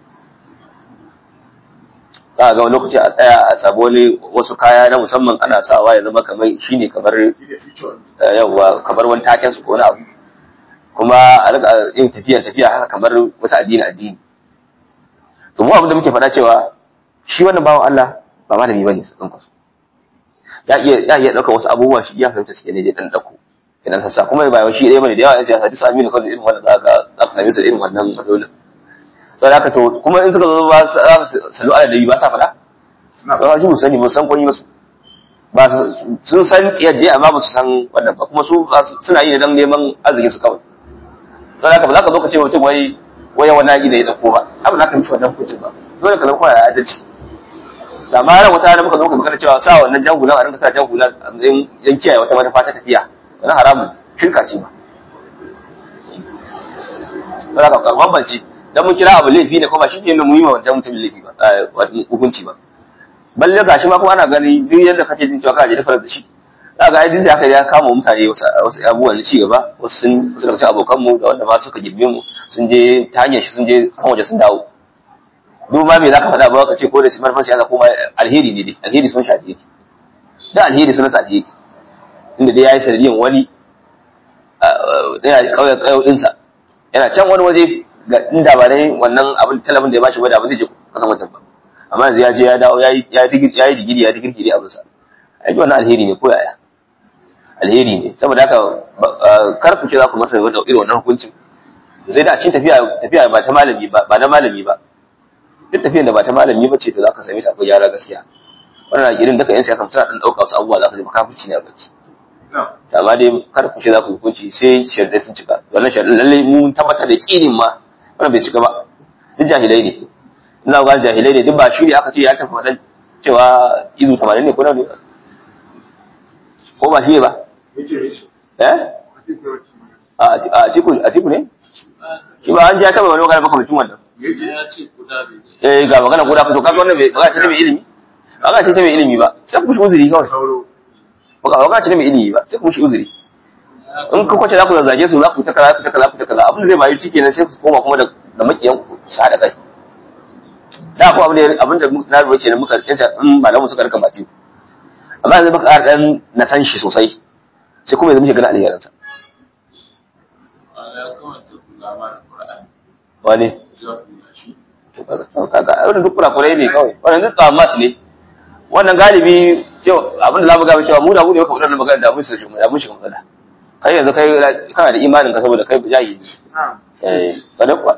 za a ga wani lokaci a tsaya a samu wani wasu kaya na musamman ana sawa ya zama kamar shine kamar yawa kamar wani taken su ko wani abu kuma a rika yin tafiya tafiya haka kamar wata addini addini to mu abin da muke faɗa cewa shi wannan bawan Allah ba malami bane su ɗan kwaso ya iya ya iya ɗaukar wasu abubuwa shi ya fahimta suke ne je ɗan ɗauko idan sassa kuma ba shi ɗaya bane da yawa yan siyasa duk sami ne kawai irin wannan za ka za ka same su da irin wannan matsalolin sai haka to kuma in suka zo ba salu ala dabi ba sa faɗa ba shi mun sani mun san kwani masu ba sun san yadda amma ba su san wannan ba kuma su suna yi dan neman arzikin su kawai sai haka ba za ka zo ka ce mutum wai wai wani aƙida ya dauko ba abin da ka mishi wannan hukuncin ba dole ka zama kawai a adalci da ma ran wata muka zo ka magana cewa sa wannan jangulan a rinka sa jangulan a matsayin yan kiyaye wata manufa ta tafiya wani haramun shirka ce ba sai ka bambance dan mun kira abu laifi ne kuma shi ne mu yi ma wancan mutum laifi ba hukunci ba balle gashi ma kuma ana gani duk yadda kake jin cewa kana da fara da shi za ga ai da aka ya kama mutane wasu abubuwan na cigaba wasu sun wasu daga cikin abokan mu da wanda ma suka girme mu sun je ta hanyar shi sun je kan waje sun dawo duk ma me zaka faɗa ba ka ce ko da shi manufan siyasa ko ma alheri ne dai alheri sun shafi yake da alheri sun sa alheri inda dai yayi sanadiyan wani yana kauye kauye dinsa yana can wani waje ga inda ba dai wannan abin talabin da ya bashi ba da ba zai je kasan wajen ba amma yanzu ya je ya dawo ya yi digiri ya digirki dai abinsa ai wannan alheri ne ko yaya alheri ne saboda haka kar ku ce za ku masa da irin wannan hukuncin sai da a cikin tafiya tafiya ba ta malami ba ba na malami ba duk tafiyan da ba ta malami ba ce to za ka same ta akwai yara gaskiya wannan irin duka yan siyasa suna dan dauka wasu abubuwa za ka ji makafirci ne a baki amma dai kar ku ce za ku hukunci sai sharadai sun cika wannan sharadai lallai mun tabbatar da kinin ma wannan bai cika ba duk jahilai ne ina ga jahilai ne duk ba shi ne aka ce ya tafi faɗan cewa izu 80 ne ko nawa ne ko ba shi ne ba eh a tiku a tiku ne shi ba an ji ya taba wani magana makamacin wannan eh ga magana guda fito kaga wannan bai magana ce ta mai ilimi magana ce ta mai ilimi ba sai ku shi uzuri kawai magana ce ta mai ilimi ba sai ku shi uzuri in ka kwace za ku zazzage su za ku ta kaza ku ta kaza ku ta kaza abin da zai bayu shi kenan sai ku koma kuma da makiyan ku su haɗa kai da ko abin da abin da na rubuce ne muka yasa in malamu suka rika bati amma yanzu muka ƙara dan na san shi sosai sai kuma yanzu muke gana alherin sa wani kaga wannan duk kurakurai ne kawai wannan duk tsamat ne wannan galibi cewa abin da za mu gaba cewa mu da mu ne muka faɗa magana da mun shi da mun shi matsala kai yanzu kai kana da imanin ka saboda kai jahili eh bane kuwa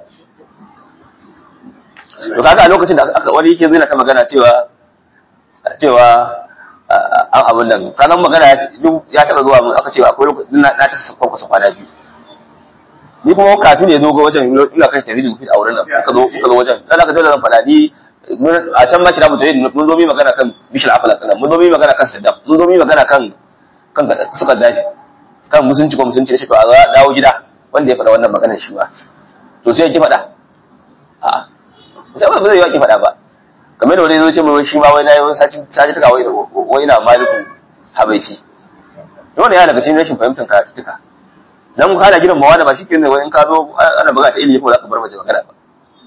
to kaga a lokacin da aka wani yake zina ta magana cewa cewa an abin nan kanan magana ya taɓa zuwa mun aka cewa akwai lokacin na ta sassa kwasa kwana biyu ni kuma kafin ne zo ga wajen ina kai tafi da a wurin nan ka zo ka zo wajen dan aka dole zan faɗa ni a can ma kira mu tayi mun zo mi magana kan bishil afala kana mun zo mi magana kan saddam mun zo mi magana kan kan suka dace kan musunci ko musunci shi to a dawo gida wanda ya faɗa wannan maganar shi ba to sai ki faɗa a sai ba zai yi ki faɗa ba kamar da wani zo ce mai shi ma wai nayi wani saci saci tuka wai wai na maliku habaici wannan ya daga cikin rashin fahimtar karatuttuka dan ka da gidan mawa da ba shi kenan wai in ka zo ana buga ta ilimi ko za ka bar mace magana ba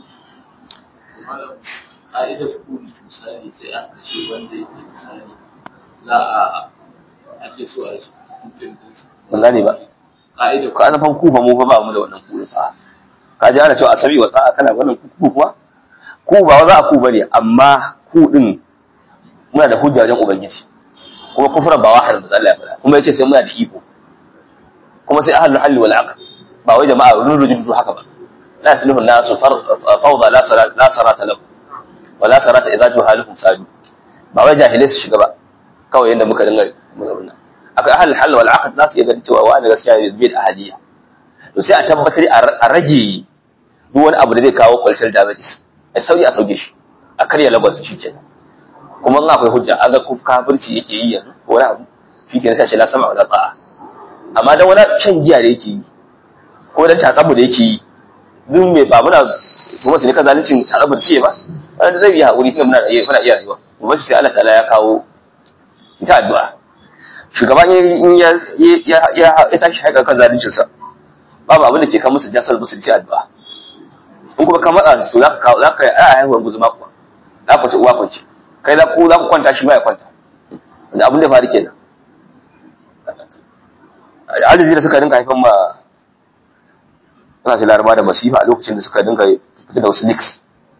ka'idar kuli misali sai an kashe wanda yake misali za a ake so a yi hukuncin dinsa ban gane ba ka'idar ka san fan kufa mu fa ba mu da wannan kuri fa ka ji ana cewa asabi wa tsa'a kana wannan ku kuwa ku ba za a ku bane amma ku din muna da hujja wajen ubangiji kuma kufran ba wahar da Allah ya faɗa kuma yace sai muna da iko kuma sai ahlul halli wal aqd ba wai jama'a run rujudu haka ba la yasluhu an-nasu fawda la salat la sarata lahu wa la sarata idza juhaluhum sadu ba wai jahilai su shiga ba kawai yanda muka dinga muka akwai ahlul halli wal aqd za su iya ganin cewa wani gaskiya ne bai da ahaliya to sai a tabbatar a rage duk wani abu da zai kawo cultural damages a sauri a sauke shi a karya lagos shi kenan kuma in akwai hujja aga kafirci yake yi yanzu ko wani abu shi kenan sai ce la sama wa la ta'a amma dan wani shan giya da yake yi ko dan tatsabu da yake yi duk mai ba muna kuma su ne kan zalincin tatsabu da ce ba wanda zai yi haƙuri tunda muna iya muna iya rayuwa kuma sai Allah ta'ala ya kawo ita addu'a shugaban in ya ya ya ya tashi haƙa kan zalincin sa babu abin da ke kan musu jasar musu ci addu'a in kuma ka matsa su za ka kawo za ka yi a haihuwar guzuma kuwa za ku ci uwa kwanci kai za ku za ku kwanta shi ma ya kwanta da abin da faru kenan arziki da suka dinga haifan ma kasashen laraba da masifa a lokacin da suka dinga fita da wasu leaks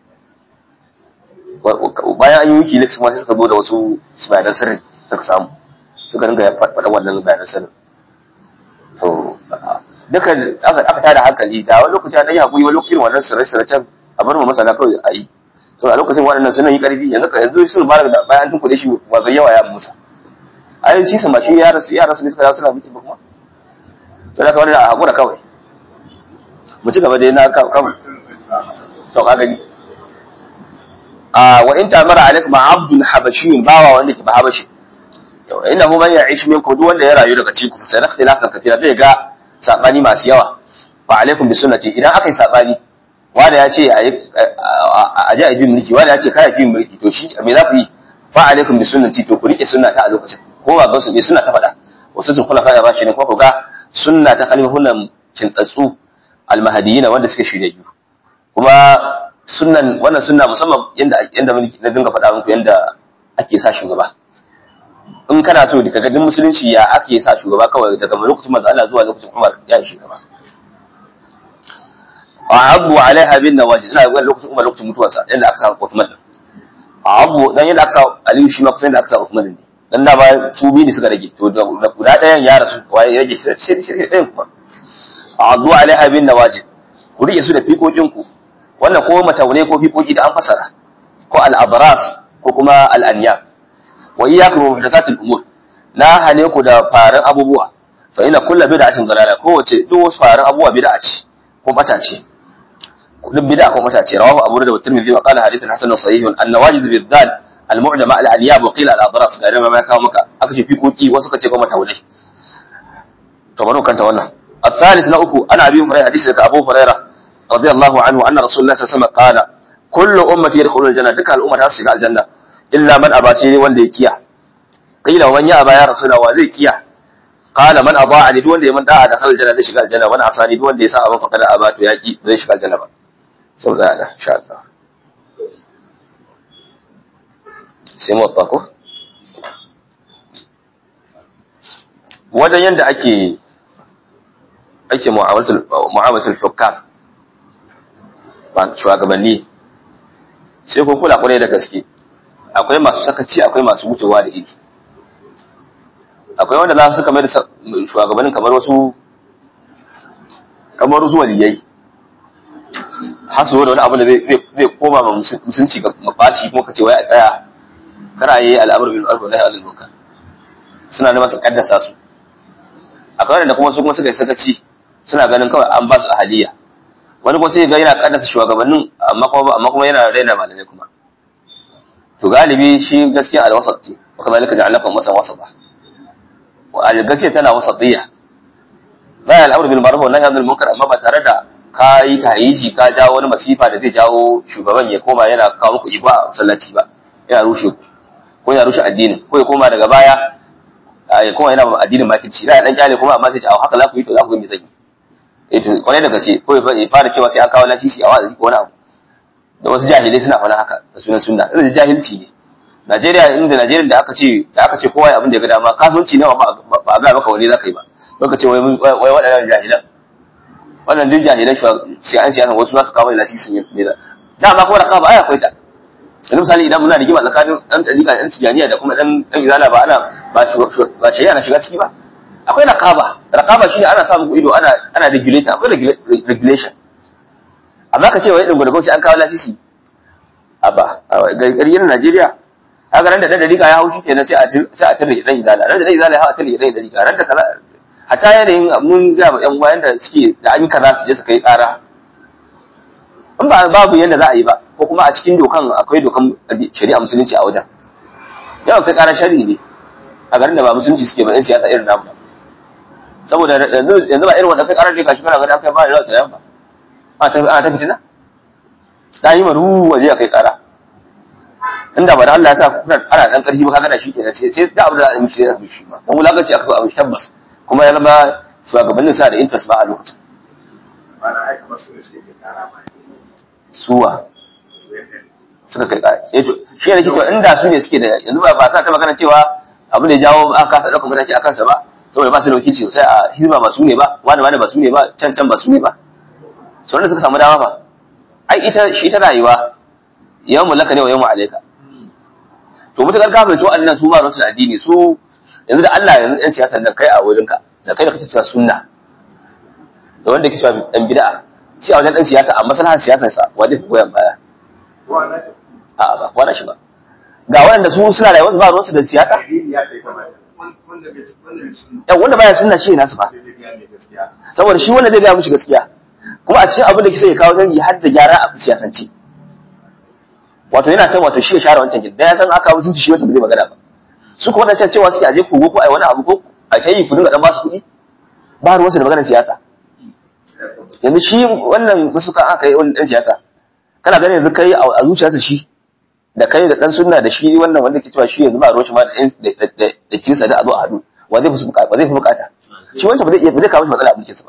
bayan an yi wiki leaks kuma sai suka zo da wasu bayanan sirri suka samu suka dinga faɗa wannan bayanan sirri to duka aka tada hankali da wani lokaci an yi haƙuri wani lokacin wannan sirre-sirrecen a bar mu masana kawai a yi so a lokacin waɗannan suna yi ƙarfi yanzu yanzu sun fara da bayan tun kuɗe shi ba zai yawa ya musa ai shi sama shi ya rasu ya rasu ne suka suna miki ba kuma sai ka wani a haƙura kawai mu ci gaba da yana kawai to ka gani a wa in tamara alaikum abdul habashiyun bawa wanda ke ba habashi yau inna hu man ya'ish minkum duk wanda ya rayu daga cikin ku sai na ikhtilafan kathira zai ga sabani masu yawa fa alaikum bi sunnati idan aka yi sabani wanda ya ce a ji a ji mulki wanda ya ce kai ji mulki to shi me za ku yi fa alaikum bi sunnati to ku rike sunna ta a lokacin ko ba ga su me sunna ta faɗa wasu sun kula fa ya bashi ne ko ku ga sunna ta khalifun kintsatsu almahadiyina wanda suke shiryayyu kuma sunnan wannan sunna musamman yanda yanda na dinga faɗa muku yanda ake sa shugaba in kana so daga gadin musulunci ya ake sa shugaba kawai daga lokacin manzo Allah zuwa lokacin Umar ya yi shugaba abu alaiha bin nawajid ina ga lokacin Umar lokacin mutuwarsa yanda aka sa Uthman abu dan yanda aka sa Aliyu shi ma kusan yanda aka sa Uthman ne dan da ba su biyu ne suka rage to da guda ɗayan ya rasu waye rage shi shi shi ɗayan kuma azu alaiha bin nawajid ku rike su da fiƙoƙin ku wannan ko mataune ko fiƙoƙi da an fasara ko al-abras ko kuma al-anyab wa iyyakum wa muhdathatil umur na hane ku da faran abubuwa fa ina kullu bid'atin dalala ko wace duk wasu faran abubuwa bid'a ce ko bata ce duk bid'a ko mata ce rawahu abu da tirmidhi wa qala hadithun hasanun sahihun an nawajid bil dhal al mu'jama al aliyab wa qila al adras ga ma kawo maka aka ce fikoki wasu ka ce kuma tawlai to bari kanta wannan الثالث نأكو أنا أبي هريرة حديث أبو هريرة رضي الله عنه أن رسول الله صلى الله عليه وسلم قال كل أمتي يدخلون الجنة دكا الأمة تسجع الجنة إلا من أبى سيني وان كيا قيل ومن يأبى يا رسول الله وزي كيا قال من أضاعني دون دي من دعا دخل الجنة ذي شغال الجنة ومن عصاني دون دي ساء فقد أبات يأتي ذي شغال الجنة سوف زعنا إن شاء الله سيمو الطاقو wajen yadda ake ake mu'amalatul hukam ba shugabanni sai kun kula kwarai da gaske akwai masu sakaci akwai masu wucewa da iri akwai wanda za su suka mai da shugabannin kamar wasu kamar wasu waliyai har su da wani abu da zai koma ma musunci ga mafaci kuma ka ce wai a tsaya kana yi al'amur bil ma'ruf wa nahy anil munkar suna neman su kaddasa su akwai wanda kuma su kuma suka yi sakaci suna ganin kawai an ba su ahaliya wani kuma sai ga yana kaddasa shugabannin amma kuma amma kuma yana raina malamai kuma to galibi shi gaskiya al-wasat ce wa kadhalika ja'alakum wasan wasata wa al-gaskiya tana wasatiyya la al-amru bil ma'ruf wa nahy anil munkar amma ba tare da ka yi tahiji ka jawo wani masifa da zai jawo shugaban ya koma yana kawo muku iba a masallaci ba yana rushe ku ko yana rushe addinin ko ya koma daga baya ya koma yana addinin makirci da dan kyale kuma amma sai ce a haka za ku yi to za ku ga me zai yi to kwarai da gaske ko ya fara cewa sai an kawo lasisi a wa'azi ko wani abu da wasu jahilai suna faɗa haka da sunan sunna irin jahilci ne Najeriya inda Najeriya da aka ce da aka ce kowa ya abin da ya ga dama kasuwanci ne ba ba ga maka wani zaka yi ba ka ce wai wai waɗannan jahilan wannan duk jahilan shi an siyasa wasu za su kawo lasisi ne da dama kuma da kawo ai akwai ta yanzu misali idan muna rigima tsakanin ɗan ɗariƙa ɗan tijaniya da kuma ɗan ɗan izala ba ana ba ba shari'a na shiga ciki ba akwai raqaba raqaba shine ana sa muku ido ana ana regulator akwai regulation amma ka ce wai din gurgurci an kawo lasisi aba ga ƙaryar Najeriya haka ran da dan dariƙa ya haushi kenan sai a sai a tare dan izala ran da dan izala ya hawa tare dan dariƙa ran da kaza hatta yanayin mun ga yan wayan da suke da an yi kaza su je su kai ƙara in ba babu yanda za a yi ba ko kuma a cikin dokan akwai dokan shari'a musulunci a wajen yawan kai ƙara shari'i ne a garin da ba musulunci suke ba yan siyasa irin namu saboda yanzu ba irin wanda kai ƙarar da kashi kana gani aka ba da rasu yan ba ana ta fitina ta yi maru waje a kai ƙara inda ba da Allah ya sa kuna ana dan ƙarfi ba kaga da shi kenan sai sai da abu da a mishi da shi ba dan wulakanci aka so a mishi tabbas kuma ya zama shugabannin sa da interest ba a lokacin ba na aika masu da shi ke kara ba suwa su yadda suka kai ƙara eh to shi ne kike inda su ne suke da yanzu ba ba sa ta magana cewa abu ne jawo aka kasa ɗaukar mataki a kansa ba saboda ba su da wakilci sosai a hizba ba su ne ba wani wani ba su ne ba can can ba su ne ba sau da suka samu dama ba ai ita shi ta rayuwa yawan mulaka ne wa yawan alaika to mutakar ka fahimci waɗannan su ba su da addini su yanzu da Allah yanzu ɗan siyasa da kai a wurinka da kai da kake cewa sunna da wanda kake cewa ɗan bid'a shi a wajen ɗan siyasa a maslahar siyasar sa wanda ke goyon baya kowa na ce a'a ba kwana shi ba ga waɗanda su suna rayuwa su ba ruwansu da siyasa addini ya kai kamata wanda bai wanda bai sunna yan wanda baya sunna shi ne nasu ba sai dai ya mai gaskiya saboda shi wanda zai gaya mishi gaskiya kuma a cikin abin da kisa ya kawo canji har da gyara a siyasance wato yana son wato shi ya share wancan gidan ya san aka kawo sun ci shi wata ba zai magana ba su kuma wadancan cewa suke aje kogo ko ai wani abu ko a kai ku dinga dan ba su kuɗi ba ruwansu da maganar siyasa yanzu shi wannan wasu kan aka yi wani dan siyasa kana ganin yanzu kai a zuciyarsa shi da kai da dan sunna da shi wannan wanda ke cewa shi yanzu ba ruwan shi ma da da da da kinsa da a zo a haɗu wa zai fi bukata wa zai fi bukata shi wancan ba zai iya ba zai kawo shi matsala a mulkinsa ba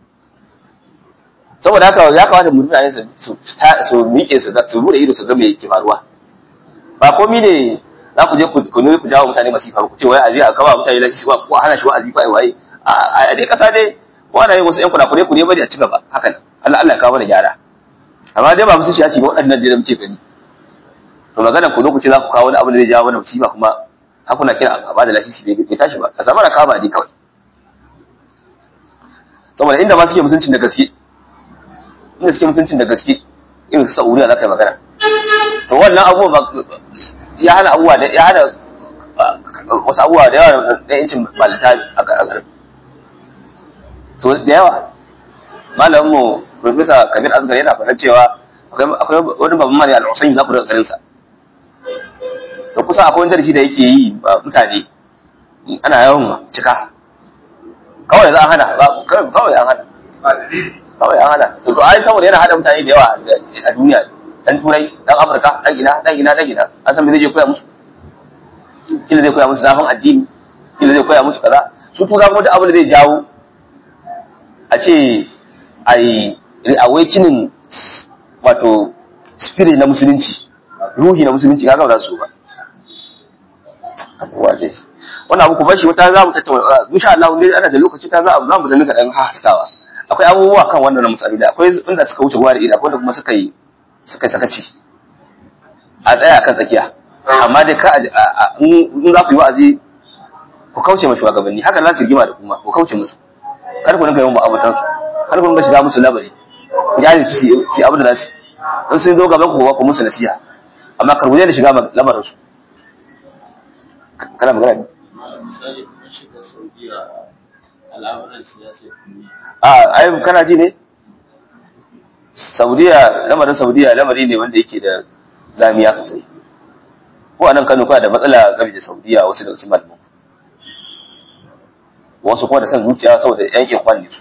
saboda haka ya kamata mu mutane su su ta- su miƙe su su bude ido su ga me yake faruwa ba komai ne za ku je ku ku nuna ku jawo mutane masifa ba ku ce wai a je a kama mutane lashi ba ko a hana shi wa'azi ko ai waye a a dai kasa dai ko ana yin wasu yan kuɗaɗe ku ne bari a ci gaba haka ne Allah Allah ya kawo mana gyara amma dai ba musu shi ya ce ba waɗannan da muke gani to magana ku zo ku ce za ku kawo wani abu da zai jawo mana musiba kuma har kuna kira a bada lasisi bai bai tashi ba a samu rakaba ne kawai saboda inda ma suke mutuncin da gaske inda suke mutuncin da gaske irin su Saudiya za ka yi magana to wannan abubuwa ba ya hana abubuwa da ya hana ah, wasu abubuwa da yawa da yancin balita a garin to da yawa malamin mu professor Kabir Asgar yana faɗa cewa akwai akwai wani babban malami al-Husayn za ku daga garin sa to kusa akwai wani darasi da yake yi ba mutane ana yawan cika kawai za a hana ba kawai an hana ba dalili kawai an hana to ai saboda yana hada mutane da yawa a duniya dan turai dan afirka dan ina dan ina dan ina an san me zai je koya musu kila zai koya musu zafin addini kila zai koya musu kaza su tura kuma duk abin da zai jawo a ce ai reawakening wato spirit na musulunci ruhi na musulunci kaga ba za su ba abubuwa dai wannan abu ku bar shi wata za mu tattauna insha Allah ne ana da lokaci ta za mu da nika dan haskawa akwai abubuwa kan wannan matsaloli da akwai inda suka wuce gwari da akwai wanda kuma suka yi suka yi sakaci a tsaya kan tsakiya amma dai ka in za ku yi wa'azi ku kauce ma shugabanni haka za su rigima da kuma ku kauce musu kar ku rinka yawan ma'abatan su kar ku rinka shiga musu labari ku jari su ci abin da za su in sun zo gaban ku ku musu nasiha amma kar ku da shiga lamarin su kana magana ne misali kuma shiga saudiya al'amuran siyasar duniya a ai kana ji ne saudiya lamarin saudiya lamari ne wanda yake da zamiya sosai ko anan kano kana da matsala game da saudiya wasu daga cikin malaman wasu kuma da san zuciya saboda yan ikwan ne su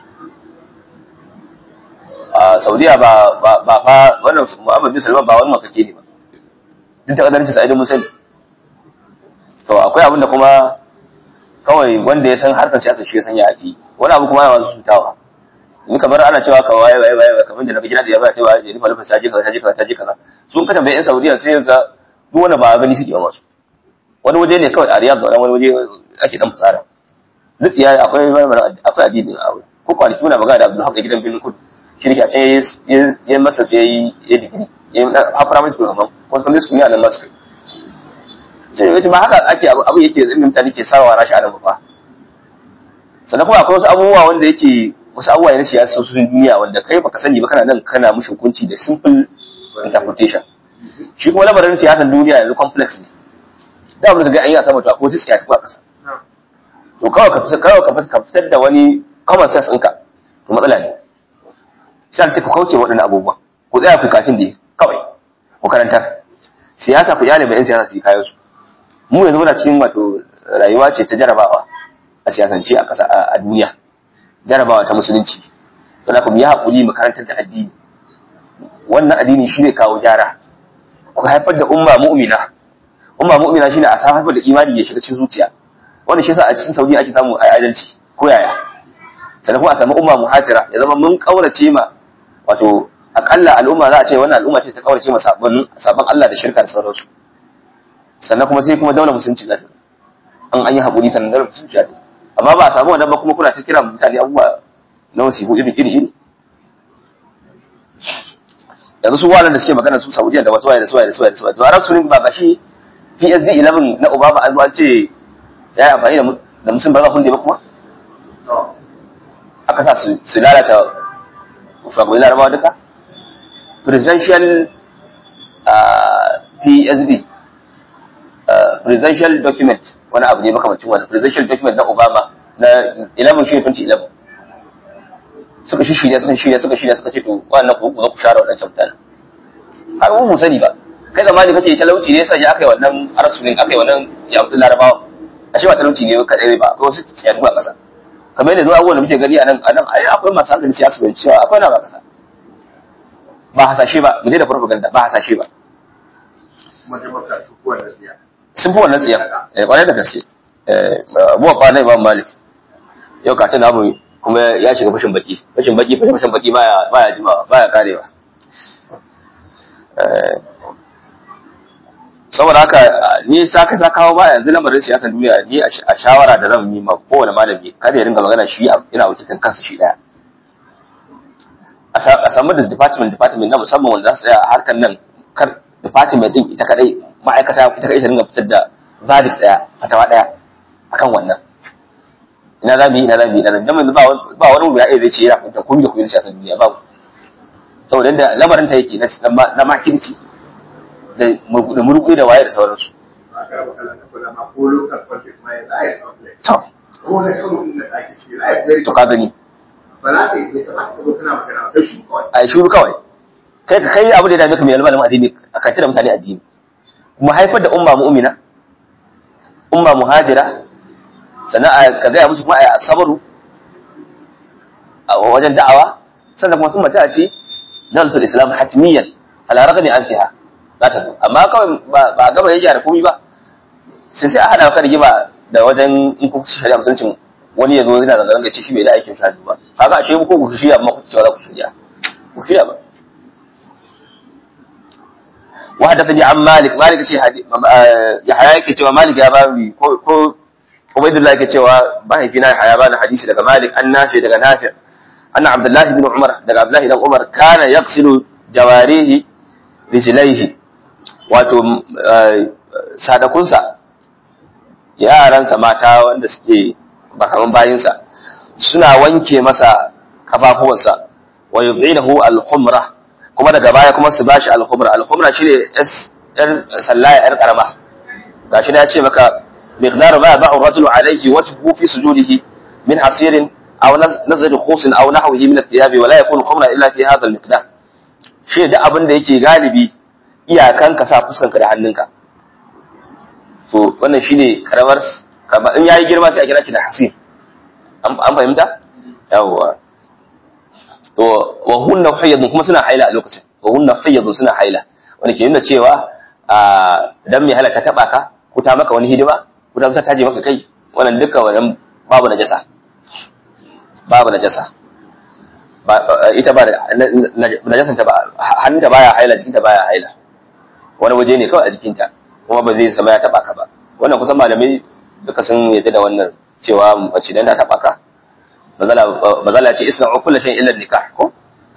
a saudiya ba ba ba fa wannan muhammad bin salman ba wani makake ne ba duk da kadarci sa'idin mun sani to akwai abin da kuma kawai wanda ya san harkar siyasa shi ya san ya ake wani abu kuma yana wasu sutawa in kamar ana cewa ka waye waye waye kamar da na gida da ya zai cewa ya nufa nufa saje kaza saje kaza saje kaza sun ka tambaye yan Saudiya sai ga duk wanda ba gani suke ba su wani waje ne kawai a Riyadh da wani waje ake dan fitsara dutsiya akwai akwai addini a wurin ko kwanaki muna magana da Abdul Haq gidan Birnin Kudu shi ne a can ya masa sai yayi ya digiri ya ha primary school kamar ko secondary school ne a nan masu kai sai yace ba haka ake abu yake zai mutane ke sawa rashi a nan ba sannan kuma akwai wasu abubuwa wanda yake wasu abubuwa na siyasa su duniya wanda kai baka sani ba kana nan kana mushi hukunci da simple interpretation shi kuma lamarin siyasar duniya yanzu complex ne da abin da ga an yi a sama to akwai wata siyasa kuma a ƙasa to kawai ka fitar kawai ka fitar da wani common sense ɗinka to matsala ne sai ta ku kauce waɗannan abubuwa ku tsaya ku kacin da kawai ku karantar siyasa ku iyale ba yan siyasa su yi kayan su mu yanzu muna cikin wato rayuwa ce ta jarabawa a siyasance a ƙasa a duniya jarabawa ta musulunci sannan kuma ya haƙuri mu karantar da addini wannan addini shi zai kawo gyara ku haifar da umma mu'mina umma mu'mina shine a sa haifar da imani ya shiga cikin zuciya wannan shi yasa a cikin saudi ake samu adalci ko yaya sannan kuma a samu umma muhajira ya zama mun kaurace ma wato akalla al'umma za a ce wannan al'umma ce ta kaurace ma sabon sabon Allah da shirka da sauransu sannan kuma sai kuma daular musulunci za ta an an yi haƙuri sannan daular musulunci za ta amma ba a samu wannan ba kuma kuna ta kira mutane abubuwa na wasifu iri iri iri yanzu su waɗanda suke magana su Saudiya da wasu waye da su waye da su waye da su waye to Arab Spring ba gashi PSD 11 na Obama an zo an ce ya yi amfani da da musulun ba za hunde ba kuma aka sa su lalata shugabannin larabawa duka presidential PSD presidential document wani abu ne makamacin wani presidential document na Obama na 11 shi 2011 suka shi shirya suka shirya suka shirya suka ce to wannan ku ku share wadancan mutanen har mu sani ba kai zamani kake talauci ne sai aka yi wannan arasunin aka yi wannan ya mutu larabawa a shi ba talauci ne kadai ba akwai wasu tsiyatu a kasa kamar yadda zuwa abubuwan da muke gani a nan a nan ai akwai masu hankali siyasa bai cewa akwai na ba kasa ba hasashe ba mu da propaganda ba hasashe ba kuma ta maka su kuwa da siya sun fi wannan tsiya eh kwarai da gaske eh abuwa fa na imam malik yau ka tana mu kuma ya shiga fashin baki fashin baki fashin fashin baki baya baya jimawa baya karewa saboda haka ni sa ka sa kawo ba yanzu lamarin siyasar duniya ni a shawara da zan yi ma kowane malami kada ya ringa magana shi ina wakilin kansa shi daya a samu da department department na musamman wanda za su tsaya a harkar nan kar department din ita kadai ma'aikata ita kadai ta ringa fitar da verdict daya fatawa daya akan wannan ina za mu yi ina za mu yi ina za mu yi ba wani wuya zai ce yana kunta komai da komai siyasar duniya babu saboda yadda lamarin ta yake na makirci da murkuri da waye da sauransu. a karaba kala na kula ma ko local politics ma ya za a yi complex To, ko na kano din da ake ciki za a yi very to ka gani. ba za ka yi bai kamata ka zo kana magana ba kai shi kawai a shuru kawai kai ka kai abu da ya dame ka mai malamin addini a kanci da mutane addini kuma haifar da umma mu'mina umma muhajira sannan a ka gaya musu kuma a sabaru a wajen da'awa sannan kuma sun mata ce dalatul islam hatmiyan ala ragami an fiha za ta zo amma kawai ba ba gaba ya gyara komai ba sai sai a hada ka rigima da wajen in ku shari'a musuncin wani ya zo yana zanga zanga ce shi bai da aikin shahadu ba kaga ashe ko ku shirya amma ku cewa za ku shirya ku shirya ba وحدثني عن مالك مالك ce Yahaya yake cewa Malik ya bani ko ko Ubaydullah yake cewa mahaifina Yahaya bani hadisi daga Malik an nafi daga Nafi anna Abdullah ibn Umar daga Abdullah ibn Umar kana yaghsilu jawarihi rijlaihi wato sadakunsa yaransa mata wanda suke bakaman bayinsa suna wanke masa kafafuwansa wa yub'inahu al-khumra kuma daga baya kuma su bashi al-khumra al-khumra shine yar sallaya yar karama gashi na ce maka miqdar ma ba'u rajulu alayhi wajhu fi sujudihi min hasirin aw nazr khusin aw nahwihi min ath-thiyab wa la yakunu khumra illa fi hadha al-miqdar shi da abin da yake galibi iyakan ka sa fuskanka da hannunka to wannan shine karamar in yayi girma sai a kira shi da hasir an fahimta yawwa to wa hunna hayyadun kuma suna haila a lokacin wa hunna hayyadun suna haila wanda ke nuna cewa a dan mai halaka taba ka ko ta maka wani hidima ko ta ta je maka kai wannan duka wannan babu najasa babu najasa ba ita ba najasan ta ba hannunta baya haila jikinta baya haila wani waje ne kawai a jikinta kuma ba zai sama ya taba ka ba wannan kusan malamai duka sun yadda da wannan cewa mace dan ta taba ka mazala ce isna'u kullu shay'in illa nikah ko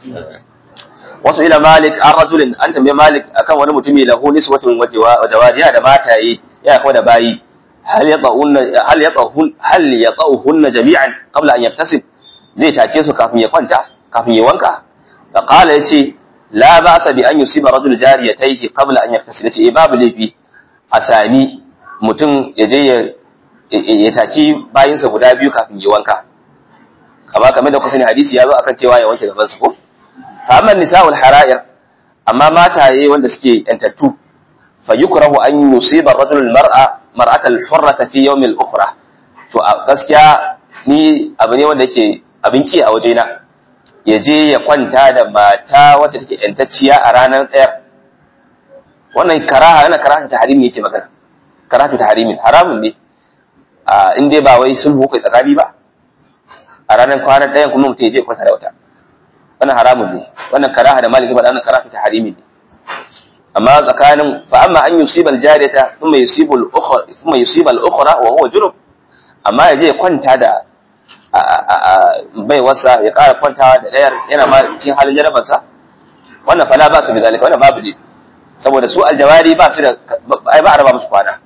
wasu ila malik an rajulin an tambaye malik akan wani mutumi lahu niswatun wa jawariya da mataye ya kuma da bayi hal yata'unna hal yata'un hal yata'uhunna jami'an qabla an yaftasib zai take su kafin ya kwanta kafin ya wanka fa qala yace la ba'sa bi an yusiba rajul jariyatayhi qabla an yaftasib yace babu laifi a sami mutum ya je ya taki bayinsa guda biyu kafin ya wanka amma kamar da kusa ne hadisi ya zo akan cewa ya wanke gaban su ko fa amma nisa'ul hara'ir amma mataye wanda suke yantattu fa yukrahu an yusiba rajul mar'a mar'ata al-hurrata fi yawm al-ukhra to a gaskiya ni abu ne wanda yake abin ki a wajena ya je ya kwanta da mata wacce take yantacciya a ranar ɗaya wannan karaha yana karaha ta harimi yake magana karaha ta harimi haramun ne in dai ba wai sulhu kai tsakani ba a ranar kwanan ɗayan kuma mutum ya je kwanta da wata wannan haramun ne wannan karaha da maliki faɗa wannan karaha ta harimi ne amma tsakanin fa amma an yusiba aljariyata thumma yusibu al-ukhra thumma yusiba al-ukhra wa huwa junub amma ya je ya kwanta da bai wasa ya ƙara kwantawa da ɗayar yana ma cikin halin jarabansa wannan fala ba su bi zalika wannan babu ne saboda su aljawari ba su da ai ba a raba musu kwana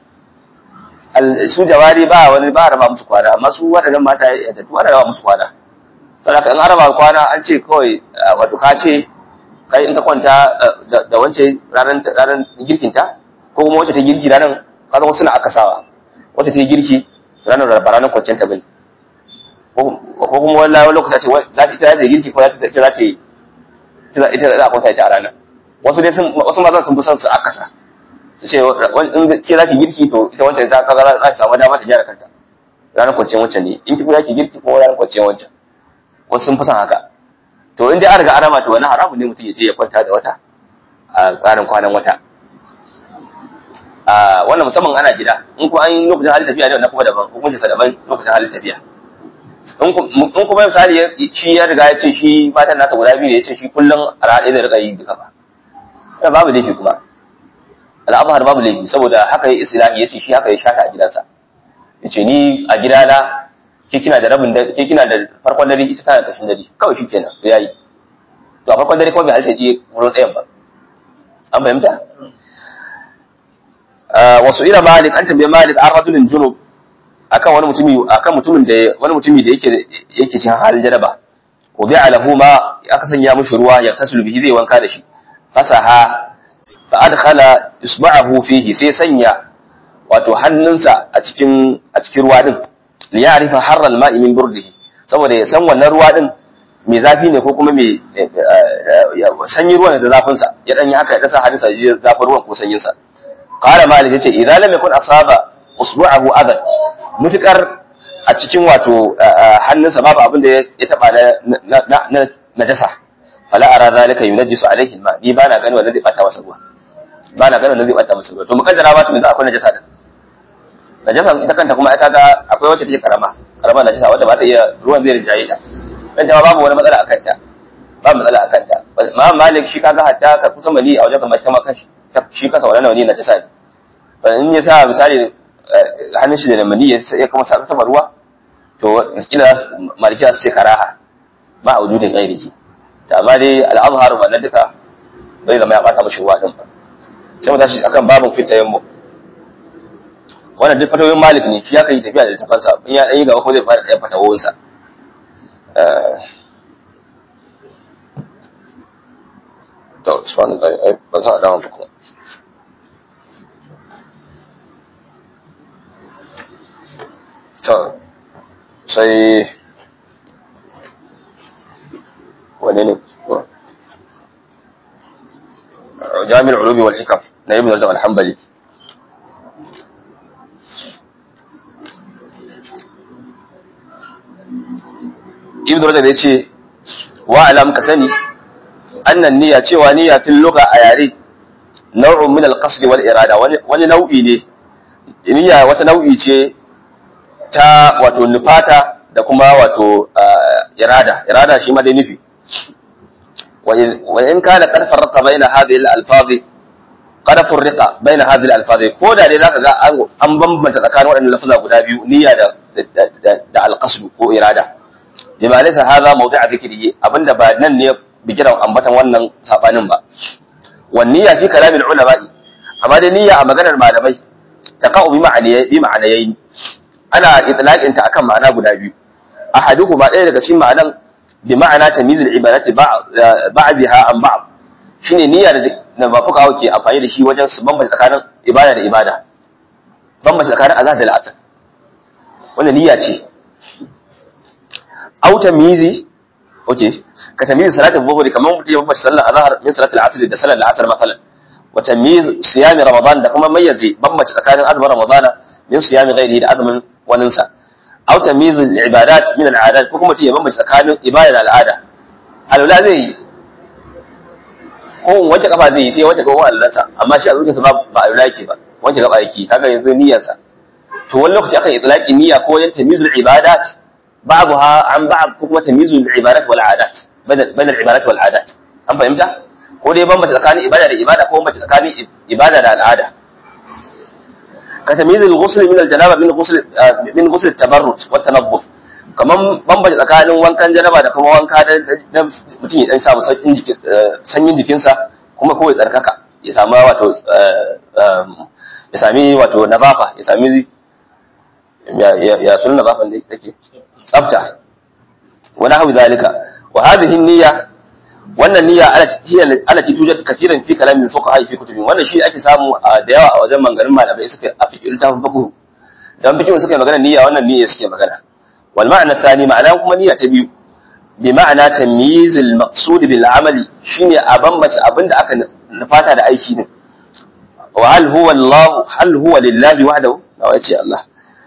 su jawari ba wani ba a raba musu kwana amma su waɗannan mata ya tafi ana raba musu kwana saboda in araba kwana an ce kawai wato ka ce kai in ka kwanta da wance ranar ranar girkinta ko kuma wacce ta girki ranar kaga wasu na akasawa wacce ta girki ranar ba ranar kwanciyar ta bane ko kuma wallahi wani lokaci ce za ta ita za ta girki ko za ta za ta ita za a kwanta ita a ranar wasu dai sun wasu mazan sun fi son su akasa su ce in ke za ki girki to ita wancan ta kaga za ta samu dama ta gyara kanta ranar kwanciyar wancan ne in ki za ki girki ko ranar kwanciyar wancan wasu sun fi son haka to in dai an riga an rama to wani haramun ne mutum ya je ya kwanta da wata a tsarin kwanan wata a wannan musamman ana gida in kuma an yi lokacin halin tafiya ne wannan kuma daban hukuncin sa daban lokacin halin tafiya in kuma misali shi ya riga ya ce shi matan nasa guda biyu ne ya ce shi kullum a ranar da rika yi duka ba wannan babu laifi kuma al'amahar babu laifi saboda haka ya islahi ya ce shi haka ya shata a gidansa ya ce ni a gidana ke kina da rabin dare ke kina da farkon dare ita tana kashin dare kawai shi kenan ya yi to a farkon dare kawai bai halitta je wurin ɗayan ba an fahimta wasu ila malik an tambaye malik an rajulin junub akan wani mutumi akan mutumin da wani mutumi da yake yake cikin halin jaraba wa bi'a lahu ma aka sanya mishi ruwa ya tasulu bihi zai wanka da shi fasaha fa adkhala isba'ahu fihi sai sanya wato hannunsa a cikin a cikin ruwa din li ya'rifa harral ma'i min burdihi saboda ya san wannan ruwa din mai zafi ne ko kuma mai sanyi ruwan da zafin sa ya dan yi haka ya dasa hannunsa ji zafin ruwan ko sanyin sa qala malik yace idan lam yakun asaba usbu'ahu adan mutukar a cikin wato hannunsa babu abin da ya taba na najasa fala ara zalika yunajjisu alaihi alma ni bana gani wannan zai bata masa ruwa bana gani wannan zai bata masa ruwa to mukaddara ba to yanzu akwai najasa da najasa ita kanta kuma ita ga akwai wacce take karama karama najasa wanda ba ta iya ruwan zai rinjaye ta dan ta babu wani matsala akan ta ba matsala akan ta ma malik shi kaga hatta ka kusa mali a wajen kamar ta maka shi kasa wannan wani najasa ne ba in ya sa misali hannun shi da mali ya kuma sa sama ruwa to kila malikiya su ce karaha ba a wujudin gairiki da amma dai al'azhar wannan duka bai zama ya bata mashi ruwa din ba sai mu tashi akan babin fitayen mu wannan duk fatawoyin malik ne shi ya kai tafiya da tafansa in ya ɗanyi gaba ko zai fara ɗaya fatawoyinsa to subhanallah ai ban san adaman ba kuma to sai wane ne jami'ar ulumi wal hikam na ibn rajab al-hanbali ibn rajab ya ce wa alam ka sani annan niyya cewa niyya fil lugha a yare nau'un min al-qasd wal irada wani nau'i ne niyya wata nau'i ce ta wato nufata da kuma wato irada irada shi ma dai nufi wa in kana qad farraqa baina hadhihi al-alfazi qad farraqa baina hadhihi al-alfazi ko da dai zaka ga an bambanta tsakanin waɗannan lafaza guda biyu niyya da da al-qasd ko irada bima laysa hadha mawdi'a dhikri abinda ba nan ne bigiran ambatan wannan sabanin ba wan niyya fi kalamin ulama'i amma dai niyya a maganar malamai taqa'u bi ma'anayi bi ma'anayi ana itlaqin ta akan ma'ana guda biyu ahaduhuma ɗaya daga cikin ma'anan bi ma'ana tamyiz al-ibadati ba'daha an ba'd shine niyya da ba fuka ke amfani da shi wajen su bambanta tsakanin ibada da ibada bambanta tsakanin azhar da al'asr wannan niyya ce au tamyizi okay ka tamyiz salatul dhuhri kamar mutum ya bambanta sallar azhar min salatul asr da salar al'asr masalan wa tamyiz siyami ramadan da kuma mayyaze bambanta tsakanin azumin ramadana min siyami ghairihi da azumin waninsa aw tamyiz al-ibadat min al-adat ko kuma ya bambance tsakanin ibada da al'ada alwala zai yi ko wace kafa zai yi sai wace gaban allansa amma shi a zuciyarsa ba ba alwala yake ba wace gaba yake kaga yanzu niyyarsa to wani lokaci akan itlaqi niyya ko wajen tamyiz al-ibadat ba'daha an ba'd ko kuma tamyiz al-ibadat wal adat bain al-ibadat wal adat an fahimta ko dai bambance tsakanin ibada da ibada ko bambance tsakanin ibada da al'ada كتمييز الغسل من الجنابه من غسل من غسل التبرد والتنظف kaman bambance tsakanin wankan janaba da kuma wanka da mutum ya dan samu sanyin jikinsa kuma kawai tsarkaka ya samu wato ya sami wato nazafa ya sami ya sun nazafan da yake tsafta wani hau zalika wa hadhihi niyya wannan niyya ala ki tujat kasiran fi kalamin fuqaha fi kutubin wannan shi ake samu da yawa a wajen mangarin malamai suka a fiqh littafin fiqh dan fiqh suka magana niyya wannan niyya suke magana wal ma'na thani ma'ana kuma niyya ta biyu bi ma'ana tamyiz al maqsud bil amali shine a bambance abinda aka nufata da aiki din wa hal huwa Allah hal huwa lillahi wahdahu wa yace Allah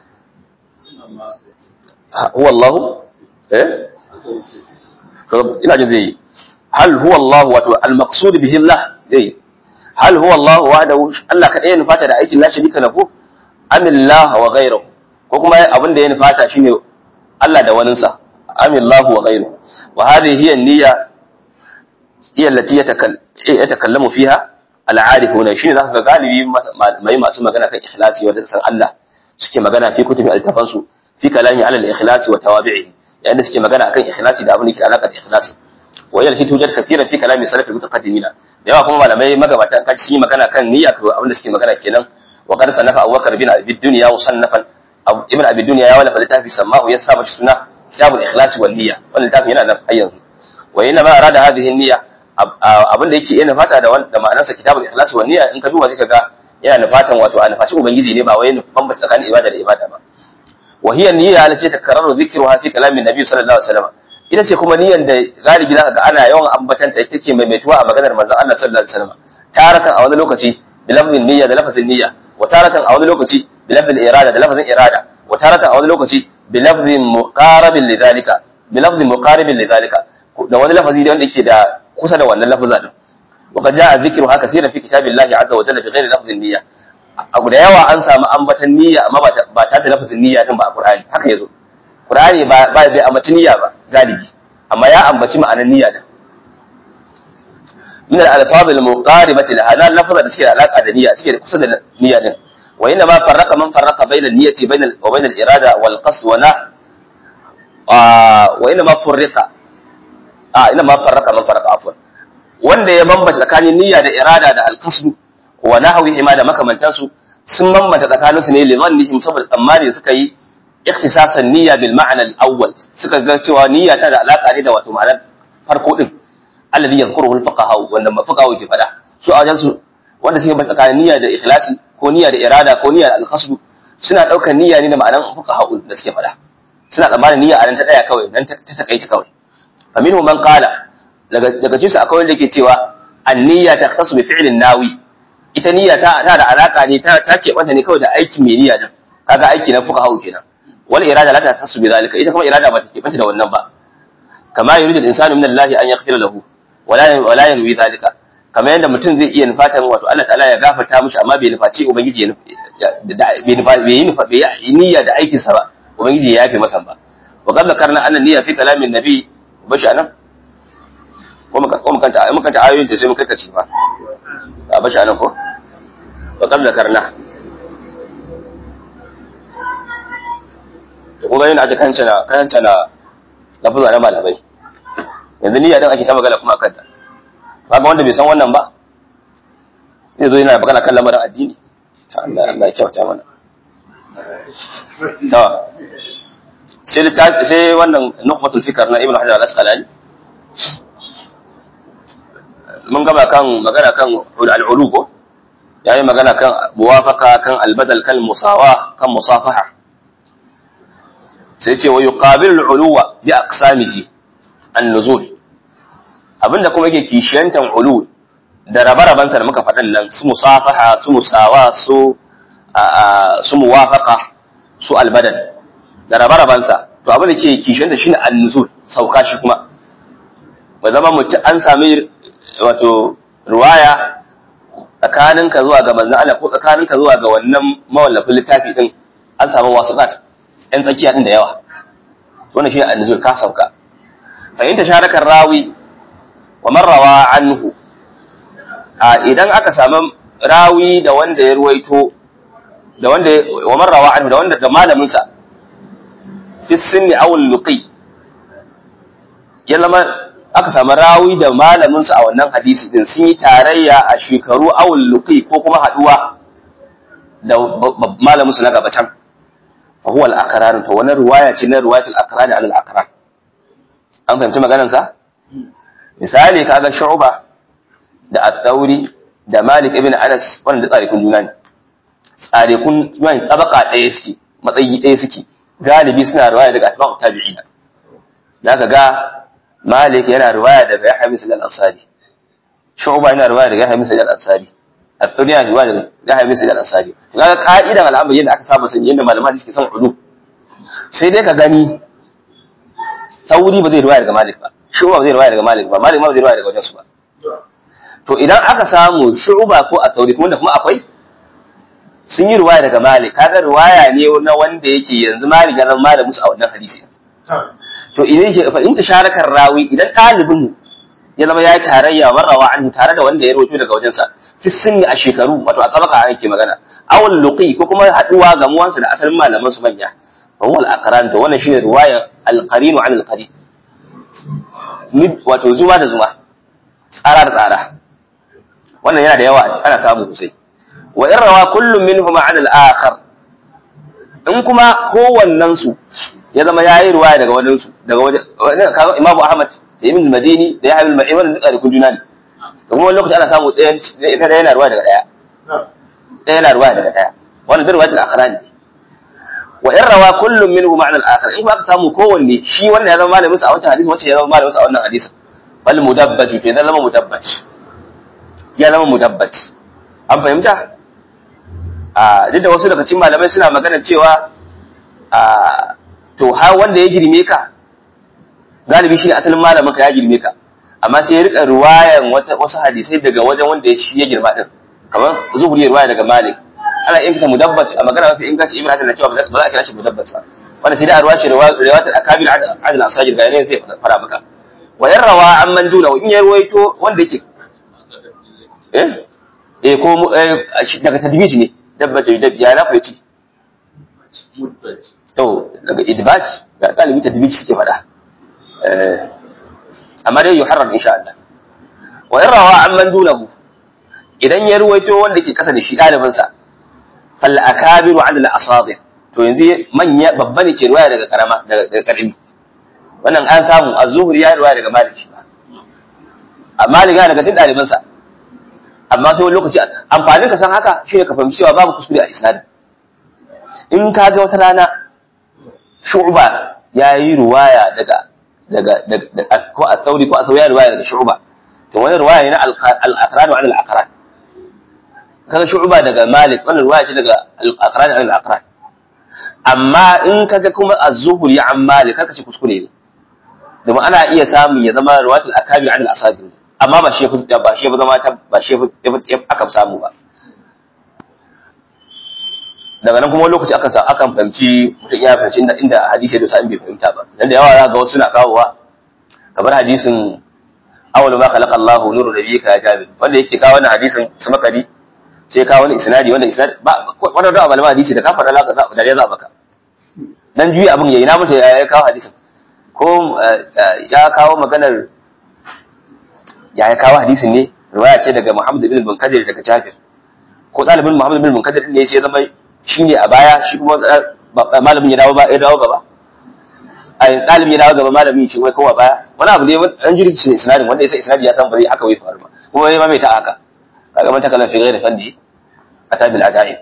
huwa Allah eh ina jin zai hal huwa Allah wato al-maqsud bihi Allah dai hal huwa Allah wahdahu Allah kadai ya nufata da aikin la sharika lahu am Allah wa ghayruhu ko kuma abin da ya nufata shine Allah da waninsa am Allah wa ghayruhu wa hadhihi hiya an-niyya hiya allati yatakallamu fiha al-arifuna shine zaka ga galibi mai masu magana kan ikhlasi wanda san Allah suke magana fi kutubi al-tafansu fi kalami ala al-ikhlasi wa tawabi'ihi yayin da suke magana akan ikhlasi da abin da ke alaka da ikhlasi wa yana fi tujar kafiran fi kalami salafi mutaqaddimina da yawa kuma malamai magabata an kaci magana kan niyya ko abin da suke magana kenan wa qad sanafa Abubakar bin Abi Dunya musannafan ibn Abi Dunya ya wallafa littafi sammahu ya sa mashi suna kitabul ikhlas wal niyya wannan littafin yana nan har yanzu wa yana ma arada hadhihi niyya abin da yake yana fata da da ma'anarsa kitabul ikhlas wal niyya in ka duba zaka ga yana nufatan wato a nufaci ubangiji ne ba wai nufan tsakanin ibada da ibada ba وهي النية التي تكرر ذكرها في كلام النبي صلى الله عليه وسلم ita ce kuma niyyar da galibi zaka ga ana yawan ambatanta ita take maimaituwa a maganar manzon Allah sallallahu alaihi wasallam taratan a wani lokaci bi lafzin niyya da lafzin niyya wa taratan a wani lokaci bi lafzin irada da lafzin irada wa taratan a wani lokaci bi lafzin muqarabin lidhalika bi lafzin muqaribin lidhalika da wani lafazi da wanda yake da kusa da wannan lafza din وقد جاء ذكرها كثيرا في كتاب الله عز وجل بغير لفظ النية abu da yawa an samu ambatan niyya amma ba ta da lafazin niyya din ba a Qur'ani haka yazo Qur'ani ba ba bai ambaci niyya ba galibi amma ya ambaci ma'anar niyya din min al-alfaz al-muqaribati laha na lafazan da suke da alaka da niyya suke da kusa da niyya din wa inna ma farraqa man farraqa bayna an-niyyati bayna wa bayna al-irada wal qasd wa na wa inna ma furriqa a inna ma farraqa man farraqa afwan wanda ya bambanta tsakanin niyya da irada da al-qasd wa nahwihi ma da makamantansu sun bambanta tsakaninsu ne limannihim saboda tsammani da suka yi ikhtisasan niyya bil ma'na al-awwal suka ga cewa niyya ta da alaka ne da wato ma'anar farko din alladhi yadhkuruhu al-fuqaha wanda fuqaha ke fada su a wajen su wanda suke bambanta tsakanin niyya da ikhlasi ko niyya da irada ko niyya da al-qasd suna daukar niyya ne da ma'anar fuqaha da suke fada suna tsammanin niyya a nan ta daya kawai nan ta takaice kawai faminhu man qala daga daga cikin su akwai wanda yake cewa an-niyya takhtasu bi fi'lin nawi ita niyya ta ta da alaka ne ta ta ce wanda ne kawai da aiki mai niyya din kaga aiki na fuka hau kenan wal irada la ta tasu bi zalika ita kuma irada ba ta kebanta da wannan ba kama yuridu al-insanu min Allah an yaghfira lahu wala wala yanwi zalika kama yanda mutum zai iya nufatan wato Allah ta'ala ya gafarta mishi amma bai nufaci ubangiji ya bai nufa bai yi nufa bai yi niyya da aikin sa ba ubangiji ya yafe masa ba wa qad zakarna anna niyya fi kalamin nabi bashi anan ko muka kanta muka kanta ayoyin da sai muka kace ba a bashi anan ko wa kam zakarna to kun ga yana ta kancana kancana lafuza na malamai yanzu niyya din ake ta magana kuma akan ta kaga wanda bai san wannan ba zai zo yana magana kan lamarin addini ta Allah Allah ya kyauta mana to sai sai wannan nukhbatul fikr na ibnu hajar al-asqalani mun gaba kan magana kan al'ulu ko yayi magana kan muwafaqa kan albadal kan musawa kan musafaha sai ce wa yuqabilu al'uluwa bi aqsamihi an-nuzul abinda kuma yake kishiyantan ulu da rabaraban sa da muka faɗan nan su musafaha su musawa su su muwafaqa su albadal da rabaraban sa to abin da ke kishiyanta shine an-nuzul sauka shi kuma ba zama mutum an sami wato ruwaya tsakaninka zuwa ga manzon Allah ko tsakaninka zuwa ga wannan mawallafin littafi din an samu wasuqat ɗan tsakiya din da yawa wannan shine an-nuzul ka sauka fa in tasharaka rawi wa man rawa anhu a idan aka samu rawi da wanda ya ruwaito da wanda wa man rawa anhu da wanda da malamin sa fi sinni aw luqi ya zama aka samu rawi da malamin su a wannan hadisi din sun yi tarayya a shekaru awul luqi ko kuma haduwa da malamin su na gaba can fa huwa al-aqrar to wannan riwaya ce na riwayat al-aqrar ala al-aqrar an fahimci maganar sa misali kaga shu'ba da at-thauri da malik ibn anas wannan da tsarikun juna ne tsarikun juna ne tabaka ɗaya suke matsayi ɗaya suke galibi suna riwaya daga atba'u tabi'ina zaka ga Malik yana riwaya daga Yahya bin Sa'id al-Ansari. Shu'ba yana riwaya daga Yahya bin Sa'id al-Ansari. At-Thawri yana riwaya daga Yahya bin Sa'id al-Ansari. Kaga ka'idan al'amari yadda aka saba sani yadda malaman suke son ulu. Sai dai ka gani Thawri ba zai riwaya daga Malik ba. Shu'ba ba zai riwaya daga Malik ba. Malik ma ba zai riwaya daga wajen su ba. To idan aka samu Shu'ba ko At-Thawri kuma da kuma akwai sun yi riwaya daga Malik kaga riwaya ne na wanda yake yanzu Malik ya zama malamin su a wannan hadisi. to idan yake fa in tasharakar rawi idan ɗalibin ya zama ya yi tarayya marrawa anhu tare da wanda ya rawaito daga wajensa fi sunni a shekaru wato a tsabaka an yake magana awal luqi ko kuma haduwa ga muwansa da asalin malaman su manya fa huwa al-aqran to wannan shine riwaya al-qarin an al-qarin wato zuma da zuma tsara da tsara wannan yana da yawa ana samu sosai wa in rawa kullum minhum an al-akhar in kuma kowannen su ya zama yayi ruwaya daga wajen su daga wajen kaga Imam Ahmad da Ibn Madini da Yahya bin Ma'in wannan duka da kun juna ne to kuma wani lokaci ana samu ɗaya ɗaya yana ruwaya daga ɗaya ɗaya yana ruwaya daga ɗaya wannan duk ruwayatul akhrani wa in rawa kullum minhu ma'na al-akhar in ba ka samu kowanne shi wannan ya zama malamin sa a wancan hadisi wancan ya zama malamin sa a wannan hadisi bal mudabbati ke zama mudabbat ya zama mudabbat an fahimta a duk da wasu daga cikin malamai suna magana cewa a to har wanda ya girme ka galibi shi ne asalin malamin ka ya girme ka amma sai ya rika ruwayan wasu hadisai daga wajen wanda ya shi ya girma din kamar zuhuri ya ruwaya daga malik ana yin kita mudabbat a magana mafi inganci ibn hasan na cewa ba za a kira shi mudabbat ba wanda sai da arwa shi riwayat al-akabir adl asajir ga ne zai fara maka wa yarrawa an man duna in ya ruwaito wanda yake eh eh ko daga tadbij ne dabba ta dabbi ya na ku yace to daga idbaj ga galibi tadbij suke fada eh amma dai yuharrar insha Allah wa yarrawa an man dunahu idan ya ruwaito wanda ke kasa da shi ɗalibinsa fal akabiru an al asadir to yanzu manya babba ne ke ruwaya daga karama daga karami wannan an samu az-zuhri ya ruwaya daga malik shi ba amma malik ya daga cikin ɗalibinsa amma sai wani lokaci amfanin ka san haka shine ka fahimci cewa babu kuskure a isnadin in ka ga wata rana shu'ba ya yi ruwaya daga daga daga ko a sauri ko a sauri ya ruwaya daga shu'ba to wani ruwaya ne na al-aqran wa al-aqran kaga shu'ba daga malik wannan ruwaya ce daga al-aqran wa al-aqran amma in kaga kuma az-zuhri an malik kaka ce kuskure ne domin ana iya samun ya zama ruwatul akabir an al-asadir amma ba shi ba shi ba zama ba shi aka samu ba daga nan kuma lokaci akan akan fahimci mutum ya fahimci inda inda hadisi da sa'in bai fahimta ba dan da yawa za ga wasu na kawowa kamar hadisin awwalu ma khalaqa Allahu nuru nabiyyika ya jabir wanda yake kawo wannan hadisin su makari sai kawo wani isnadi wanda isnadi ba wanda da malama hadisi da ka faɗa laka za da ya za baka dan juyi abin yayi na mutu ya kawo hadisin ko ya kawo maganar ya ya kawo hadisin ne riwaya ce daga Muhammad ibn Munkadir daga Jabir ko ɗalibin Muhammad ibn Munkadir ne sai ya zama shine a baya shi kuma malamin ya dawo ba ya dawo gaba ai ɗalibin ya dawo gaba malamin shi wai kowa baya wani abu ne an jiri ce isnadin wanda yasa isnadi ya san ba zai haka wai faru ba kuma ya mai ta haka kaga man takalan fi ghairi fandi ata bil ajaib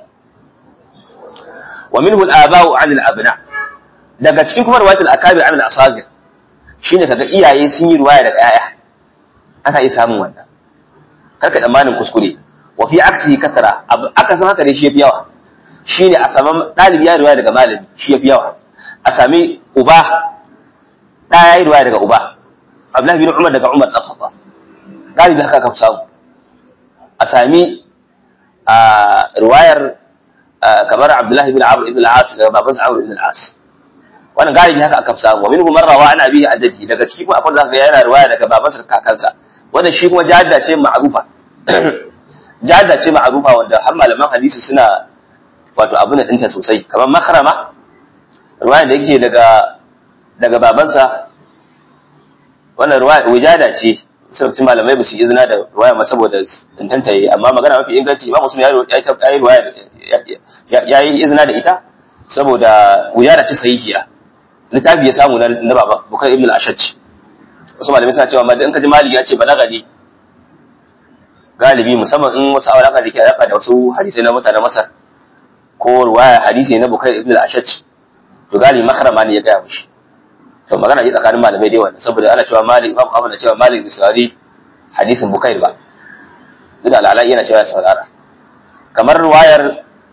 wa minhu al aba'u an al abna daga cikin kuma riwayatul akabir an al asagir shine kaga iyaye sun yi riwaya daga yaya ana iya samun wannan karka tsammanin kuskure wa fi aksi kasara aka san haka dai shi yafi yawa shine a saman dalibi ya riwaya daga malami shi yafi yawa a sami uba da ya yi riwaya daga uba Abdullahi bin Umar daga Umar dan Khattab galibi haka ka samu a sami a riwayar kamar Abdullahi bin Amr ibn al-As daga babansa Amr ibn al-As wannan galibi haka aka samu wa minhum marrawa ana bihi ajaji daga ciki kuma akwai zaka ga yana riwaya daga babansa kakansa wannan shi kuma jadda ce ma'rufa jadda ce ma'rufa wanda har malaman hadisi suna wato abu na dinta sosai kamar makarama ruwaya da yake daga daga babansa wannan ruwaya wujada ce sai malamai ba su yi izina da ruwaya ma saboda tantanta yi amma magana mafi inganci imam muslim ya yi ruwaya ya yi izina da ita saboda wujada ce sahihiya littafi ya samu na baba bukar ibn al-ashaj wasu malamai suna cewa in ka ji malik ya ce balaga ne galibi musamman in wasu alaka da ke alaka da wasu hadisai na mutanen masar ko ruwaya hadisi na bukar ibn al-ashaj to galibi makarama ne ya gaya mishi to magana yi tsakanin malamai dai wannan saboda ana cewa malik imam ahmad na cewa malik bai saurari hadisin bukair ba duk da alalai yana cewa ya saurara kamar ruwayar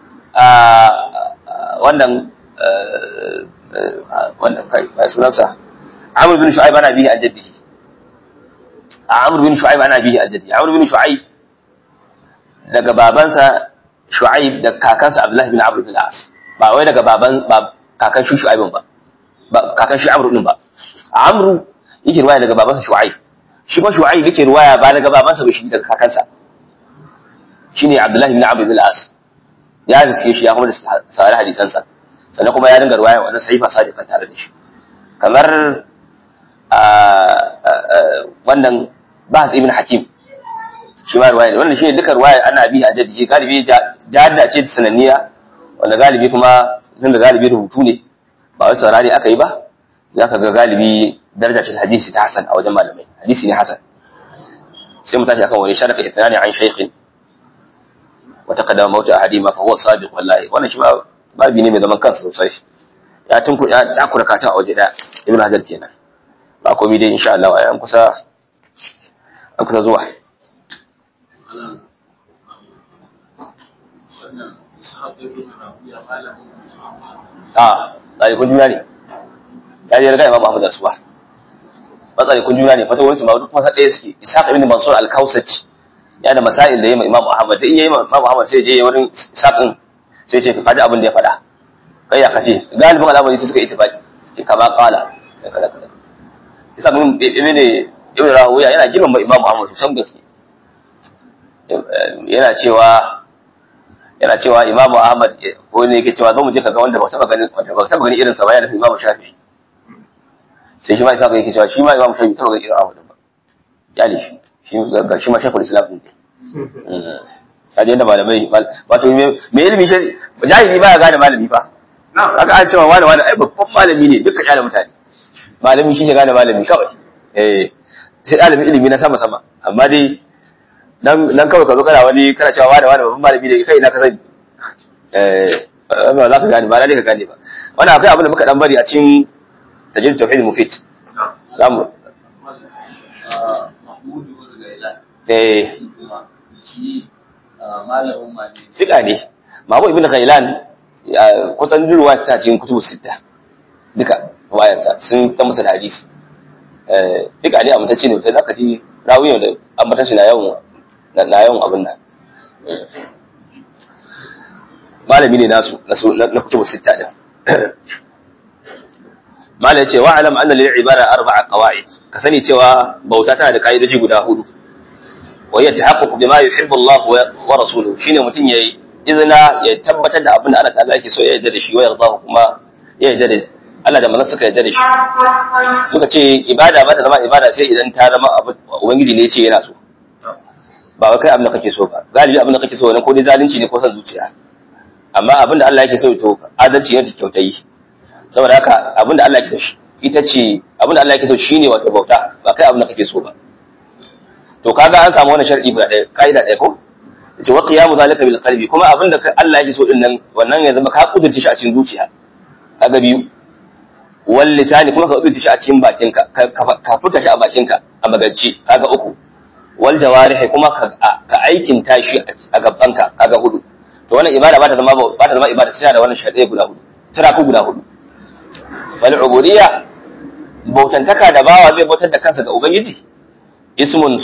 wannan wannan kai bai sunansa amr bin shu'aib ana bihi an jaddihi amr bin shu'aib ana bihi an jaddihi amr bin shu'aib daga babansa shu'aib da kakansa abdullahi bin amr bin as ba wai daga baban kakan shi shu'aibin ba kakan shi amru din ba amru yake ruwaya daga babansa shu'aib shi kuma shu'aib yake ruwaya ba daga babansa ba shi daga kakansa shine abdullahi ibn amr ibn al-as ya riske shi ya kuma da sare hadisansa sannan kuma ya dinga ruwaya wannan sahifa sadiqan tare da shi kamar wannan bahas ibn hakim shi ma ruwaya wannan shine duka ruwaya ana bi a jaddi galibi jadda ce sananniya wanda galibi kuma tun da galibi rubutu ne ba wai saurari aka yi ba za ka ga galibi daraja ce hadisi ta hasan a wajen malamai hadisi ne hasan sai mu tashi akan wani sharaka ithnani an shaykhin wa taqaddama mawta ahadima fa huwa sabiq wallahi wannan shi ma babi ne mai zaman kansa sosai ya tunku ya takura kata a waje daya ibn hajar kenan ba komai dai insha Allah an kusa an kusa zuwa wannan sahabbai ibn rabi'a malamin a tsalikun juna ne ya je riga imam Ahmad da suwa ba tsalikun juna ne fata wani su ma duk masa ɗaya suke ishaq ibn mansur al-kausaci ya da masail da yayi imam Ahmad da in yayi imam Ahmad sai je wurin ishaq din sai ce ka kaji abin da ya faɗa kai ya kace galibin al'amari suka ittifaqi ke kama qala sai kada kada isa mun ibn ibn rahuya yana girmama imam Ahmad san gaske yana cewa yana cewa Imam Ahmad ko ne yake cewa zo mu je kaga wanda ba taba ganin wanda ba taba ganin irin sa ba yana Imam Shafi'i sai shi ma isa yake cewa shi ma Imam Shafi'i taba ganin irin Ahmad ba ya ne shi shi ga shi ma Sheikhul Islam ne kaje yadda malamai wato me ilimi shi jahili ba ya gane malami fa kaga an cewa wani wani ai babban malami ne duka yana mutane malami shi ne gane malami kawai eh sai ɗalibin ilimi na sama sama amma dai nan nan kawai ka zo kana wani kana cewa wani wani babban malami ne kai na ka sani eh ba za ka gane ba na dai ka gane ba wannan akwai abin da muka dan bari a cikin tajrid tauhid mufid zamu mahmudu ibn gaila eh kuma shi malamin ma ne fiqa ne Mahmud ibn Ghailan ya- kusan durwa ta cikin kutubu sita duka wayansa sun ta masa da hadisi eh fiqa ne amma ta ce ne sai zaka ji rawiyo da ambatan shi na yawan na na yawan abin nan Eh. malami ne nasu na su- na na kutubu sita din mala yace wa alam anna lil ibara arba'a qawaid ka sani cewa bauta tana da kaidoji guda hudu wa ya tahaqqaqu bima yuhibbu Allah wa- wa rasuluhu shine mutun yayi izina ya tabbatar da abin da Allah ta'ala yake so ya yarda da shi wa yarda kuma ya yarda da Allah da manzon suka yarda da shi muka ce ibada ba ta zama ibada sai idan ta zama abu ubangiji ne ya ce yana so ba wai kai abin da kake so ba galibi abin da kake so ne ko dai zalunci ne ko son zuciya amma abin da Allah yake so to adalci ne da kyautayi saboda haka abin da Allah yake so shi ita ce abin da Allah yake so shine wato bauta ba kai abin da kake so ba to kaga an samu wannan sharadi guda ɗaya kaida ɗaya ko yace wa qiyamu zalika bil qalbi kuma abin da Allah yake so din nan wannan ya zama ka kudurce shi a cikin zuciya kaga biyu wal lisani kuma ka kudurce shi a cikin bakinka ka ka furta shi a bakinka a magance kaga uku wal jawarihi kuma ka ka aikin tashi a gabanka kaga hudu to wannan ibada ba ta zama ba ta zama ibada sai da wannan sharadi guda hudu tana ku guda hudu wal ubudiyya bautantaka da bawa zai bautar da kansa ga ubangiji ismun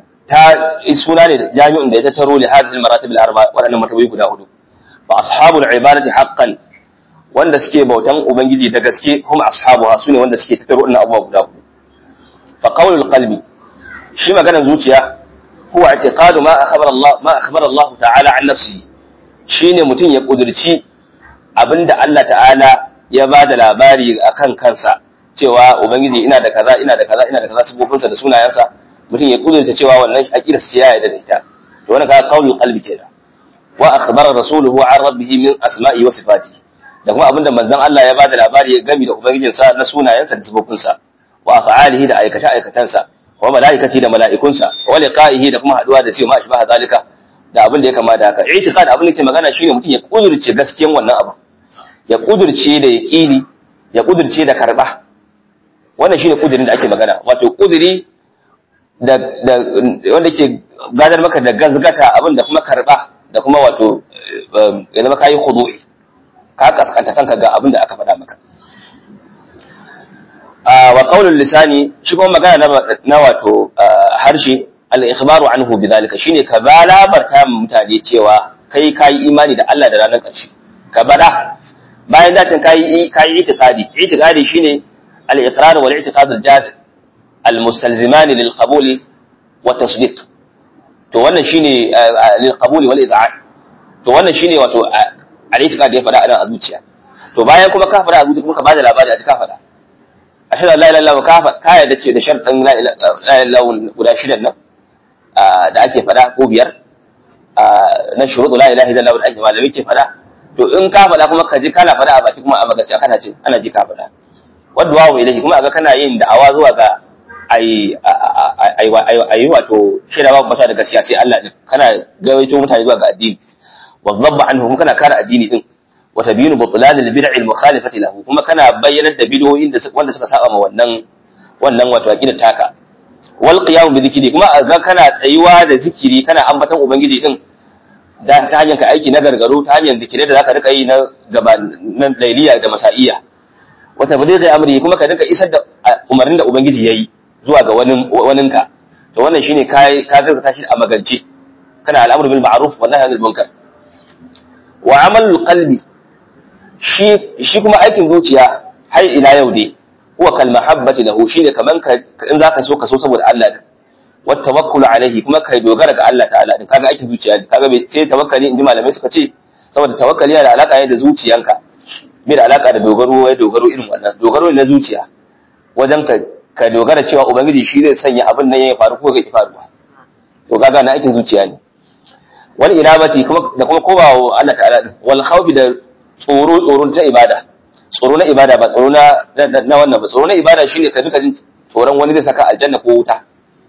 ta suna ne jami'un da ya tattaro li hadhihi al-maratib al-arba wadannan martabai guda hudu fa ashabul ibadati haqqan wanda suke bautan ubangiji da gaske kuma ashabuha sune wanda suke tattaro wannan abubuwa guda hudu fa qawlul qalbi shi maganar zuciya huwa i'tiqadu ma akhbara Allah ma akhbara Allah ta'ala an nafsihi shine mutum ya kudurci abinda Allah ta'ala ya bada labari akan kansa cewa ubangiji ina da kaza ina da kaza ina da kaza sifofinsa da sunayensa mutum ya kudurta cewa wannan aqidar ce ya yarda da ita to wannan kaga qaulul qalbi kenan wa akhbara rasuluhu an rabbihi min asma'i wa sifati da kuma abinda manzon Allah ya bada labari ya gami da ubangijinsa na sunayensa da sifofinsa wa af'alihi da aikace aikatansa wa malaikati da mala'ikunsa wa liqa'ihi da kuma haduwa da shi ma ashbaha zalika da abin da ya kama da haka i'tiqad abin da ke magana shine mutum ya kudurce gaskiyan wannan abu ya kudurce da yaqini ya kudurce da karba wannan shine kudirin da ake magana wato kudiri da da wanda ke gadar maka da gazgata abin da kuma karba da kuma wato ya zama kayi khudu'i ka kaskanta kanka ga abin da aka faɗa maka wa qaulul lisani shi kuma magana na wato harshe al-ikhbaru anhu bidhalika shine ka ba labarta mutane cewa kai kai imani da Allah da ranar ƙarshe ka bada bayan dacin kai kai itiqadi itiqadi shine al-iqrar wal i'tiqad al-jazim al-mustalziman lil qabul wa tasdiq to wannan shine lil qabul wal id'an to wannan shine wato al-i'tiqad ya fada a zuciya to bayan kuma ka fada a zuciya kuma ka bada labari a cikin ka fada ashhadu an la ilaha illallah ka fada ka yarda ce da sharɗin la ilaha illallah guda shidan nan da ake fada ko biyar na shuruɗu la ilaha illallah da ake malami ke fada to in ka fada kuma ka ji kana fada a baki kuma a magace kana ce ana ji ka fada wadda wawo ilahi kuma aga kana yin da'awa zuwa ga ai ai wato shaida babu masa da gaskiya sai Allah din kana gawaito mutane zuwa ga addini wa dhabba anhu kuma kana kare addini din wa tabyinu butlan al-bid'i al-mukhalifati lahu kuma kana bayyanar da bid'o'in da wanda suka saba ma wannan wannan wato aqidar taka wal qiyam bi dhikri kuma ga kana tsayuwa da zikiri kana ambaton ubangiji din da ta hanyar ka aiki na gargaro ta hanyar zikirai da zaka rika yi na gaba na lailiya da masaiya wa tablighi amri kuma ka rika isar da umarnin da ubangiji yayi zuwa ga wani waninka to wannan shine kai ka gaskata shi a magance kana al'amru bil ma'ruf wa nahy anil munkar wa amalul qalbi shi shi kuma aikin zuciya har ila yau dai huwa kal mahabbati lahu shine kaman ka in zaka so ka so saboda Allah din wa tawakkul alaihi kuma kai dogara ga Allah ta'ala din kaga aikin zuciya ne kaga sai tawakkali inji malamai suka ce saboda tawakkali yana da alaka ne da zuciyanka bai da alaka da dogaro wai dogaro irin wannan dogaro ne na zuciya wajen ka ka dogara cewa ubangiji shi zai sanya abin nan ya faru ko ga ki faruwa to kaga na aikin zuciya ne wal inabati kuma da kuma komawa Allah ta'ala din wal khawfi da tsoro tsoro ta ibada tsoro na ibada ba tsoro na na wannan ba tsoro na ibada shine ka duka jin tsoron wani zai saka aljanna ko wuta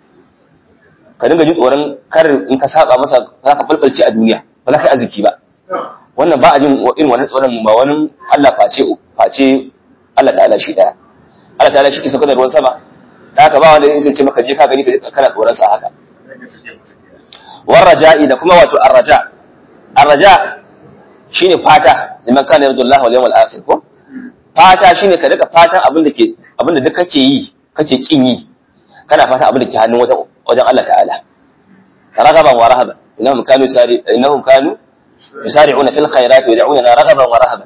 ka dinga jin tsoron kar in ka saba masa za ka falfalce a duniya ba za ka yi arziki ba wannan ba a jin irin wannan tsoron ba wani Allah face face Allah ta'ala shi daya Allah ta'ala shi ke sauka da ruwan sama ta haka ba wanda zai ce maka je ka gani kana tsoron sa haka war raja'i da kuma wato arraja arraja shine fata liman kana yarju Allah wal yawmal akhir ko fata shine ka daga fatan abin da ke abin da duk kake yi kake kin yi kana fata abin da ke hannun wajen wajen Allah ta'ala ragaban wa rahaban innahum kanu yusari innahum kanu yusari'una fil khairati wa yad'una ragaban wa rahaban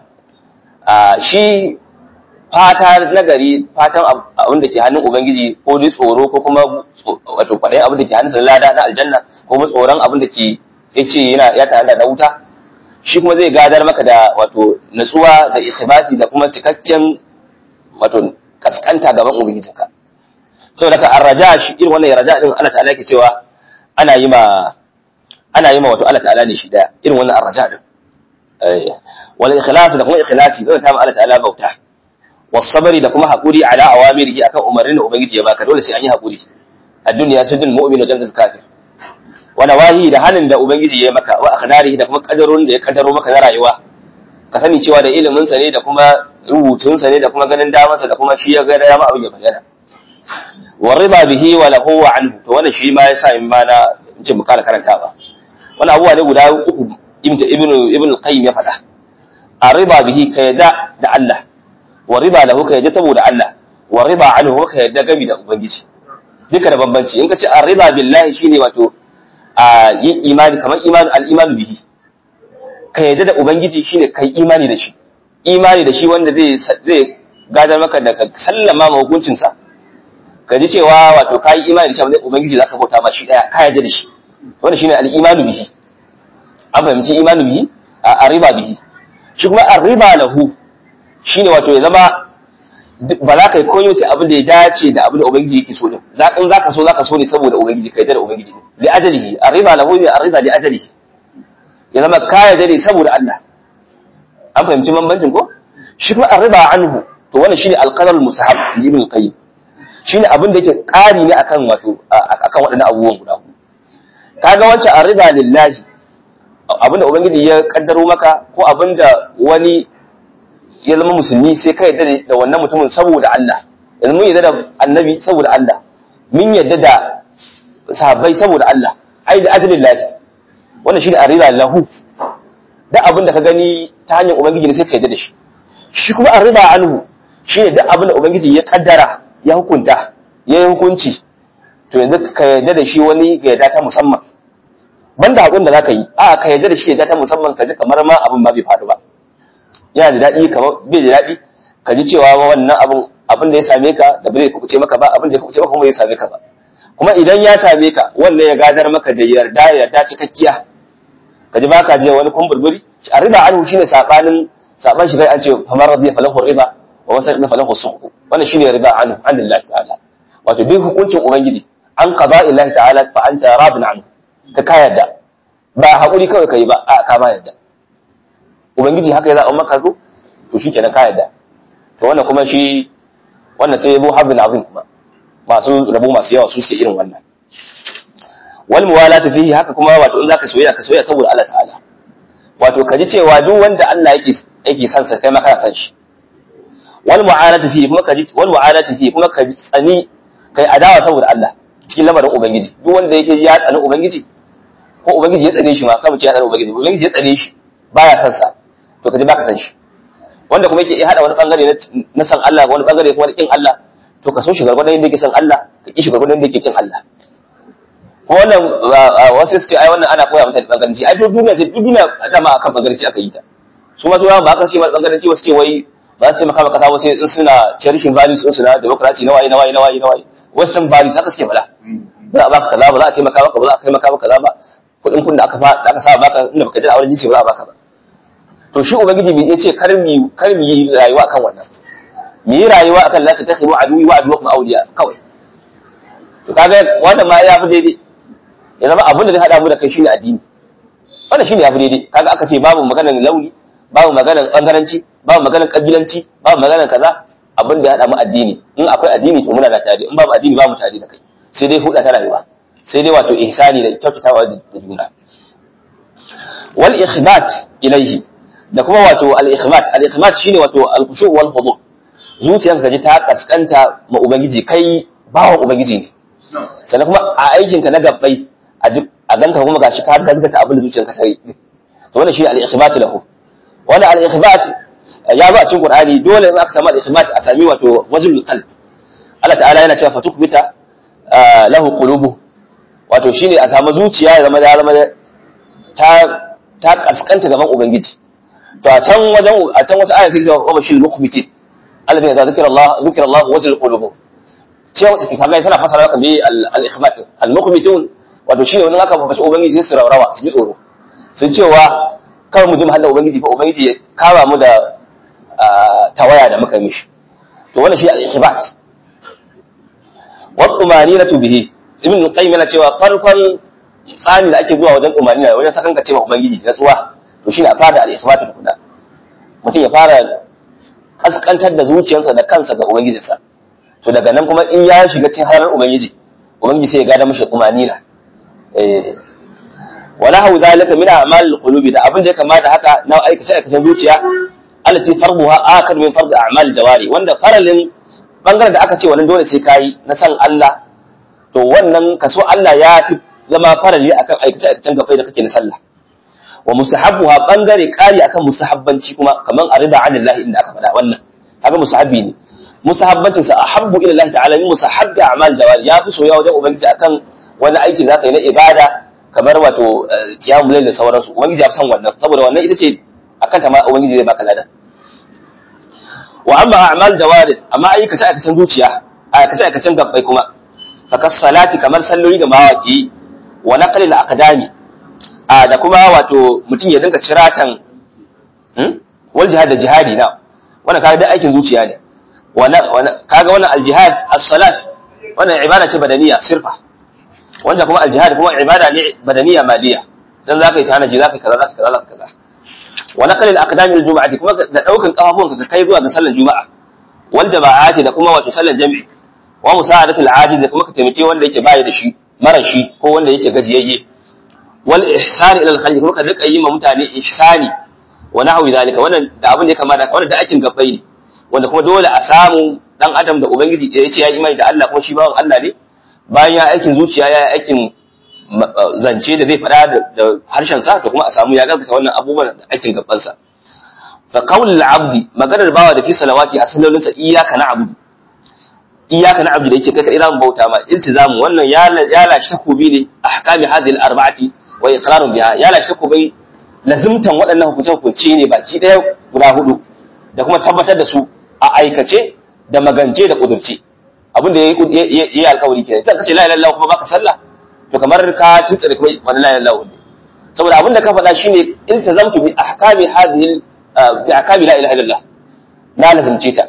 a shi fata nagari fatan abin da ke hannun ubangiji ko dai tsoro ko kuma wato kwaɗayin abin da ke hannun lada na aljanna ko kuma tsoron abin da ke yace yana ya tare da wuta shi kuma zai gadar maka da wato natsuwa da isbati da kuma cikakken wato kaskanta gaban ubangijinka saboda ka arraja shi irin wannan raja din Allah ta'ala yake cewa ana yi ma ana yi ma wato Allah ta'ala ne shi daya irin wannan arraja din eh wal ikhlas da kuma ikhlasi da ta ma Allah ta'ala bauta was sabri da kuma hakuri ala awamirihi akan umarnin da ubangiji ya baka dole sai an yi hakuri a duniya sujul mu'min wa jannatul kafir wa nawahi da hanin da ubangiji ya maka wa akhdarihi da kuma kadarun da ya kadaro maka na rayuwa ka sani cewa da ilimin sa ne da kuma rubutun sa ne da kuma ganin damansa da kuma shi ya ga dama abin ya bayyana wa riba bihi wa lahu wa anhu to wannan shi ma yasa in ma na ce mu kara karanta ba wannan abubuwa ne guda uku ibnu ibnu al-qayyim ya faɗa a riba bihi ka yadda da Allah wa riba lahu ka yadda saboda Allah wa riba anhu ka yadda gami da ubangiji duka da bambanci in ka ce a riba billahi shine wato a yi imani kamar imani al-iman bihi ka yadda da ubangiji shine kai imani da shi imani da shi wanda zai zai gadar maka da ka sallama ma hukuncinsa ka ji cewa wato kayi imani da shi abin ubangiji zaka bauta ma shi daya ka yarda da shi wannan shine al-imanu bihi an fahimci imanu bihi a riba bihi shi kuma ar-riba lahu shine wato ya zama ba za ka yi koyo sai abin da ya dace da abin da ubangiji yake so din za in zaka so zaka so ne saboda ubangiji ka yarda da ubangiji ne li ajalihi ar-riba lahu ne ar-riba li ajalihi ya zama ka yarda ne saboda Allah an fahimci bambancin ko shi kuma ar-riba anhu to wannan shine al-qadar al-musahab ibn qayyim shine abin da yake ƙari ne akan wato akan waɗannan abubuwan guda huɗu kaga wancan arriba lillahi abin da ubangiji ya kaddaro maka ko abin da wani ya zama musulmi sai ka yadda da wannan mutumin saboda Allah yanzu mun yadda da annabi saboda Allah mun yadda da sahabbai saboda Allah ai da ajlin lahi wannan shine arriba lahu da abin da ka gani ta hanyar ubangiji ne sai ka yadda da shi shi kuma arriba anhu shine duk abin da ubangiji ya kaddara ya hukunta ya yi hukunci to yanzu ka yarda da shi wani ga yarda ta musamman banda abin da za ka yi a ka yarda da shi yarda ta musamman ka ji kamar ma abin ba bai faru ba yana da daɗi kamar bai da daɗi ka ji cewa wannan abin abin da ya same ka da bai kuce maka ba abin da ya kuce maka kuma bai same ka ba kuma idan ya same ka wannan ya gadar maka da yarda yarda cikakkiya ka ji baka je wani kumburburi a riba anhu shine sabanin saban shi kai an ce famar radiya falahu riba wa wasa na falahu suhu wannan shine riba anhu an lillahi ta'ala wato duk hukuncin ubangiji an qada illahi ta'ala fa anta rabin anhu ka ka yadda ba hakuri kawai kai ba a ka ma yadda ubangiji haka ya zaɓa maka zo to shikenan ka yadda to wannan kuma shi wannan sai yabo habin abin kuma masu rabo masu yawa su suke irin wannan wal muwalatu fihi haka kuma wato in zaka soyayya ka soyayya saboda Allah ta'ala wato ka ji cewa duk wanda Allah yake yake son sa kai ma kana son shi wal mu'anatu fi kuma kaji wal mu'anatu fi kuma kaji tsani kai adawa saboda Allah cikin lamarin ubangiji duk wanda yake ya tsani ubangiji ko ubangiji ya tsane shi ma kamar ce ya tsane ubangiji ubangiji ya tsane shi baya son sa to kaji baka san shi wanda kuma yake hada wani bangare na san Allah wani bangare kuma na kin Allah to ka so shi gargwadon yadda yake san Allah ka ki shi gargwadon yadda yake kin Allah ko wannan wasu su ce ai wannan ana koya mutane bangaranci ai duk duniya sai duk duniya dama akan bangaranci aka yi ta su ma turawa ba aka ce bangaranci wasu ce wai ba su taimaka maka kasa sai in suna cherishing values din su na democracy na waye na waye na waye na waye western values haka suke fada ba za a baka kaza ba za a taimaka maka ba za a kai maka kaza ba kuɗin kun da aka fa da aka saba baka inda baka ji a wurin jinsi ba za a baka ba to shi ubangiji bai ce kar mi kar mi yi rayuwa akan wannan mi yi rayuwa akan la ta takhiru aduwi wa aduwakum awliya kawai to kaga wannan ma ya fi daidai ya zama abin da zai hada mu da kai shine addini wannan shine ya fi daidai kaga aka ce babu maganar launi babu maganar bangaranci babu maganar kabilanci babu maganar kaza abin da ya hada mu addini in akwai addini to muna da tare in babu addini babu tare da kai sai dai huda ta rayuwa sai dai wato ihsani da kyautatawa da juna wal ikhbat ilayhi da kuma wato al ikhbat al ikhbat shine wato al khushu wal khudu zuciyarka kaji ta kaskanta ma ubangiji kai bawan ubangiji ne sannan kuma a aikinka na gabbai a ganka kuma gashi ka gaskata abin da zuciyarka ta yi to wannan shine al ikhbat lahu wannan al ikhbat ya zo a cikin qur'ani dole in aka samu al ikhbat a sami wato wajhul qalb Allah ta'ala yana cewa fatukbita lahu qulubu wato shine a samu zuciya ya zama ya zama ta ta kaskanta gaban ubangiji to a can wajen a can wata aya sai cewa wa bashil mukhbitin alladhi idza zikra Allah zikra Allah wajil qulubu cewa take kaga tana fasara kan bi al-ikhbat al-mukhbitun wato shine wannan aka fashi ubangiji sai su raurawa su ji tsoro sun cewa kawai mu ji mahalla ubangiji fa ubangiji ya kama mu da tawaya da muka mishi to wannan shi al-ikhbat wa tumaninatu bihi ibn qayyim yana cewa farkon tsani da ake zuwa wajen tumanina wajen sakanka cewa ubangiji natsuwa to shine a fara al-ikhbat tukuna mutum ya fara kaskantar da zuciyarsa da kansa ga ubangijinsa to daga nan kuma in ya shiga cikin harar ubangiji ubangiji sai ya gada mashi tumanina eh wala hau zalika min a'mal qulubi da abin da ya kamata haka na aikace aikacen zuciya allati farduha akar min fard a'mal jawari wanda faralin bangaren da aka ce wannan dole sai kayi na san Allah to wannan kaso Allah ya fi zama farali akan aikace aikacen gaba da kake na sallah wa mustahabbuha bangare kari akan mustahabbanci kuma kaman arida anillahi inda aka faɗa wannan kaga mustahabbi ne mustahabbancin sa ahabbu ila Allah ta'ala min mustahabbi a'mal jawari ya fi soyayya wajen ubangiji akan wani aiki zaka yi na ibada kamar wato qiyamul layl da sauransu ubangiji ya fi san wannan saboda wannan ita ce akan ta ma ubangiji zai baka ladan wa amma a'mal jawari amma aikace aikacen zuciya aikace aikacen gabbai kuma fakas salati kamar salloli da mawaki wa naqlil aqdami a da kuma wato mutum ya dinga ciratan wal jihad da jihadi na wannan kaga da aikin zuciya ne kaga wannan al jihad as-salat wannan ibada ce badaniya sirfa wanda kuma al jihad kuma ibada ne badaniya maliya dan zaka yi tanaji zaka kaza zaka kaza zaka kaza wa naql al aqdam al jum'ati kuma da daukan kafafuwan ka kai zuwa ga sallar juma'a wal jama'ati da kuma wato sallar jami'i wa musa'adatu al ajiz da kuma ka taimake wanda yake bayi da shi mara shi ko wanda yake gajiyayye wal ihsani ila al khalqi kuma ka rika yi ma mutane ihsani wa nahwi zalika wannan da abin da ya kamata wannan da aikin gabbai ne wanda kuma dole a samu dan adam da ubangiji ya ce ya yi imani da Allah kuma shi bawan Allah ne bayan ya aikin zuciya ya aikin zance da zai faɗa da harshen sa to kuma a samu ya gaskata wannan abubuwan da aikin gabban sa fa qaulul abdi maganar bawa da fi salawati a sallolin sa iyyaka na'budu iyyaka na'budu da yake kai kai zamu bauta ma iltizamu wannan ya ya lashi takobi ne ahkami hadhihi al-arba'ati wa iqrarun biha ya lashi takobi lazimtan waɗannan hukunce-hukunce ne baki ɗaya guda hudu da kuma tabbatar da su a aikace da magance da ƙudurce abin da ya yi alkawari ke ta kace la ilaha kuma baka sallah to kamar ka tuntsire kuma wani la ilaha ne saboda abin da ka faɗa shine iltazamtu bi ahkami hadhihi bi ahkami la ilaha illallah na lazimce ta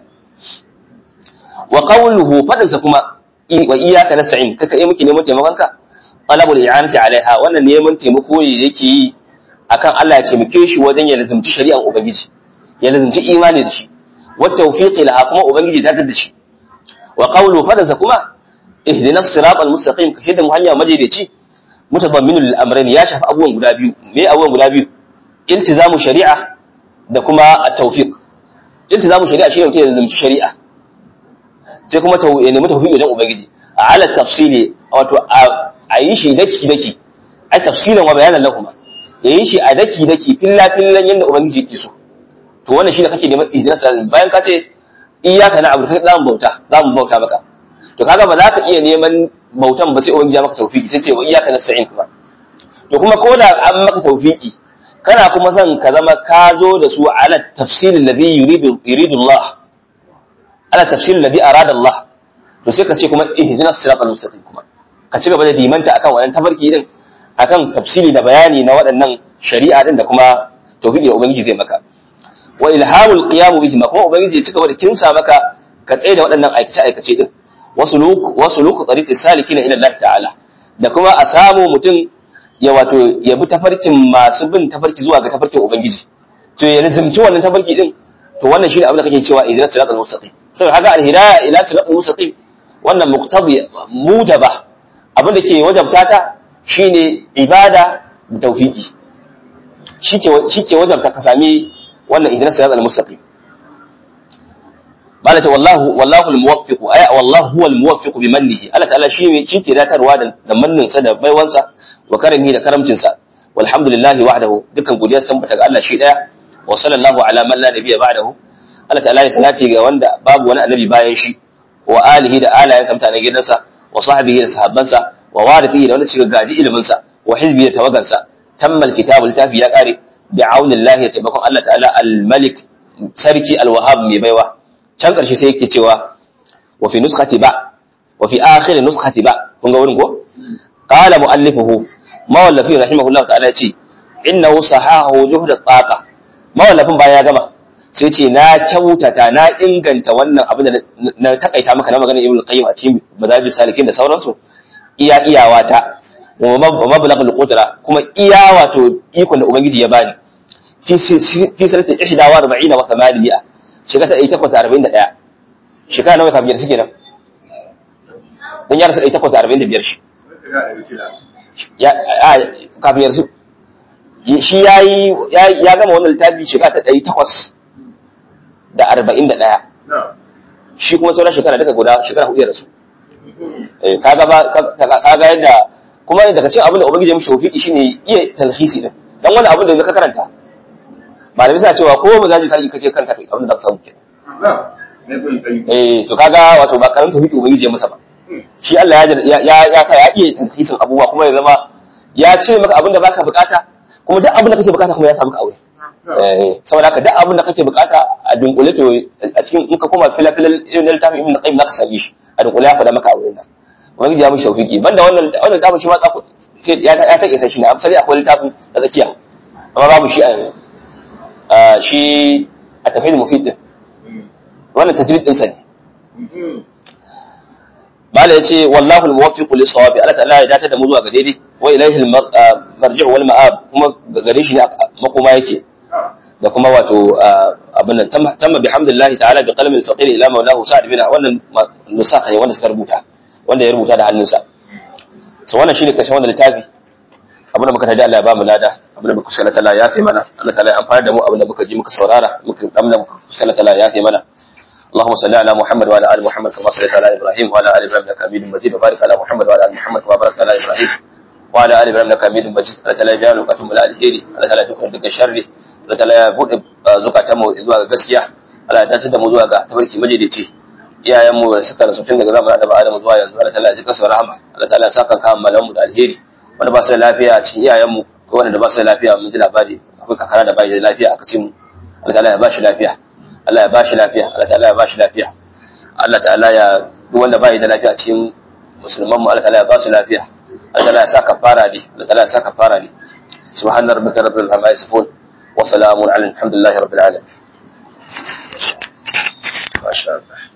wa qawluhu fadansa kuma wa iyyaka nasta'in kaka yi miki neman taimakon ka talabul i'anati alaiha wannan neman taimako ne yake yi akan Allah ya taimake shi wajen ya lazimci shari'ar ubangiji ya lazimci imani da shi wa tawfiqi laha kuma ubangiji ta tada shi wa qawlu fadansa kuma ihdina as-siratal mustaqim ka shida mu hanya madaidaici mutadamminul amrayn ya shafi abubuwan guda biyu me abubuwan guda biyu iltizamu shari'a da kuma at-tawfiq iltizamu shari'a shine mutum ya zalunci shari'a sai kuma ya nemi tawfiq wajen ubangiji ala tafsili wato a yi shi daki daki ai tafsilan wa bayanan lahuma ya yi shi a daki daki filla fillan yanda ubangiji yake so to wannan shine kake neman ihdinas bayan ka ce iyyaka na'budu kai zamu bauta zamu bauta maka to kaga ba za ka iya neman bautan ba sai ubangiji ya maka tawfiki sai ce wa iyyaka nasta'in kuma to kuma ko da an maka tawfiki kana kuma son ka zama ka zo da su ala tafsilin ladhi yuridu yuridu Allah ala tafsilin ladhi arada Allah to sai ka ce kuma ihdinas siratal mustaqim kuma ka ci gaba da dimanta akan wannan tafarki din akan tafsili da bayani na waɗannan shari'a din da kuma tauhidi da ubangiji zai maka wa ilhamul qiyam bihi ma kuma ubangiji ya ci gaba da kimsa maka ka tsaye da waɗannan aikace aikace din wasu luk wasu luk tariqi salikina ila Allah ta'ala da kuma a samu mutum ya wato ya bi tafarkin masu bin tafarki zuwa ga tafarkin ubangiji to ya lazimci wannan tafarki din to wannan shine abin da kake cewa idan siratal mustaqim saboda haka al-hidayah ila siratal mustaqim wannan muqtadi mujaba abin da ke wajabta ta shine ibada da tawfiqi shike shike wajabta ka sami wannan idan siratal mustaqim bala ce wallahu wallahu al-muwaffiq ay wallahu huwa al-muwaffiq bi mannihi Allah ta'ala shi ne shi ke datarwa da mannin sa da baiwansa wa karami da karamcin sa walhamdulillahi wahdahu dukkan godiya sun tabbata ga Allah shi daya wa sallallahu ala man la nabiyya ba'dahu Allah ta'ala ya salati ga wanda babu wani annabi bayan shi wa alihi da alayen sa mutanen gidansa wa sahbihi da sahabbansa wa warithihi da wanda suka gaji ilimin sa wa hizbi da tawagansa tammal kitabul tafi ya kare bi aunillahi ya taimakon Allah ta'ala al-malik sarki al-wahhab mai baiwa can ƙarshe sai yake cewa wa fi nuskati ba wa fi akhir nuskati ba kun ga wurin ko qala muallifuhu mawallafi rahimahullah ta'ala yace innahu sahahu juhd taqa mawallafin baya ya gama sai ce na kyautata na inganta wannan abin da na takaita maka na maganar ibnu qayyim a cikin madajis salikin da sauransu iya iyawata wa mablagh al-qudra kuma iya wato ikon da ubangiji ya bani fi fi sanati 41 wa 800 shekara ɗari takwas da arba'in da ɗaya shekara nawa kafin yarsu kenan don ya rasu ɗari takwas da arba'in da biyar shi kafin yarsu shi ya yi ya gama wannan littafi shekara ta ɗari takwas da arba'in da ɗaya shi kuma sauran shekara daga guda shekara hudu ya rasu kaga yadda kuma daga cikin abin da ubangiji ya mishi tawfiki shine iya talhisi din dan wani abin da ka karanta malamai suna cewa ko mu zaji sarki kace kanka abin da za ka samu kenan eh to kaga wato ba karamin tauhidi ubangiji ya masa ba shi Allah ya ya ya ka ya iya tankisin abubuwa kuma ya zama ya ce maka abin da baka bukata kuma duk abin da kake bukata kuma ya samu ka aure eh saboda haka duk abin da kake bukata a dunkule to a cikin in ka koma filafilal irin littafin ibn qayyim zaka same shi a dunkule ya faɗa maka aure nan ubangiji ya mishi tawfiki banda wannan wannan littafin shi ma tsako sai ya ya take shi ne amsali akwai littafin da tsakiya amma babu shi a yanzu shi a tafi da mufid din wannan tajrid din sa ne bala yace wallahu almuwaffiq lis-sawabi Allah ta'ala ya dace da mu zuwa ga daidai wa ilayhi al-marji'u wal ma'ab kuma gare shi ne makoma yake da kuma wato abin nan tamma bihamdillahi ta'ala bi qalmi al-faqir ila mawlahu sa'd bin wannan nusakha ne wanda suka rubuta wanda ya rubuta da hannunsa so wannan shine kashin wannan littafi abin da muka tada Allah ya ba mu lada abin da muka sallata Allah ya fi mana Allah ta'ala ya amfana da mu abin da muka ji muka saurara muka damna muka sallata Allah ya fi mana اللهم صل على محمد وعلى ال محمد كما صليت على ابراهيم وعلى ال ابراهيم انك حميد مجيد وبارك على محمد وعلى ال محمد كما باركت على ابراهيم وعلى ال ابراهيم انك حميد مجيد الله تعالى ya biya bukatun mu da alheri Allah ta'ala ya tukar daga sharri Allah ta'ala ya bude zukatan mu zuwa ga gaskiya Allah ya tace da mu zuwa ga tabarki majalici iyayen mu suka rasu tun daga zamanin da Adam zuwa yanzu Allah ta'ala ya jika su rahama Allah ta'ala ya saka kan malamu da alheri wanda ba su da lafiya cikin iyayen mu ko wanda ba su da lafiya mun ji labari akwai kakara da bai da lafiya aka ce mu Allah ta'ala ya ba shi lafiya Allah ya ba shi lafiya Allah ta'ala ya ba shi lafiya Allah ta'ala ya duk wanda bai da lafiya cikin musulman mu Allah ta'ala ya ba su lafiya Allah ta'ala ya sa kafara ne Allah ta'ala ya sa kafara ne subhana rabbika rabbil izzati amma yasifun wa salamun ala alhamdulillahi rabbil alamin masha Allah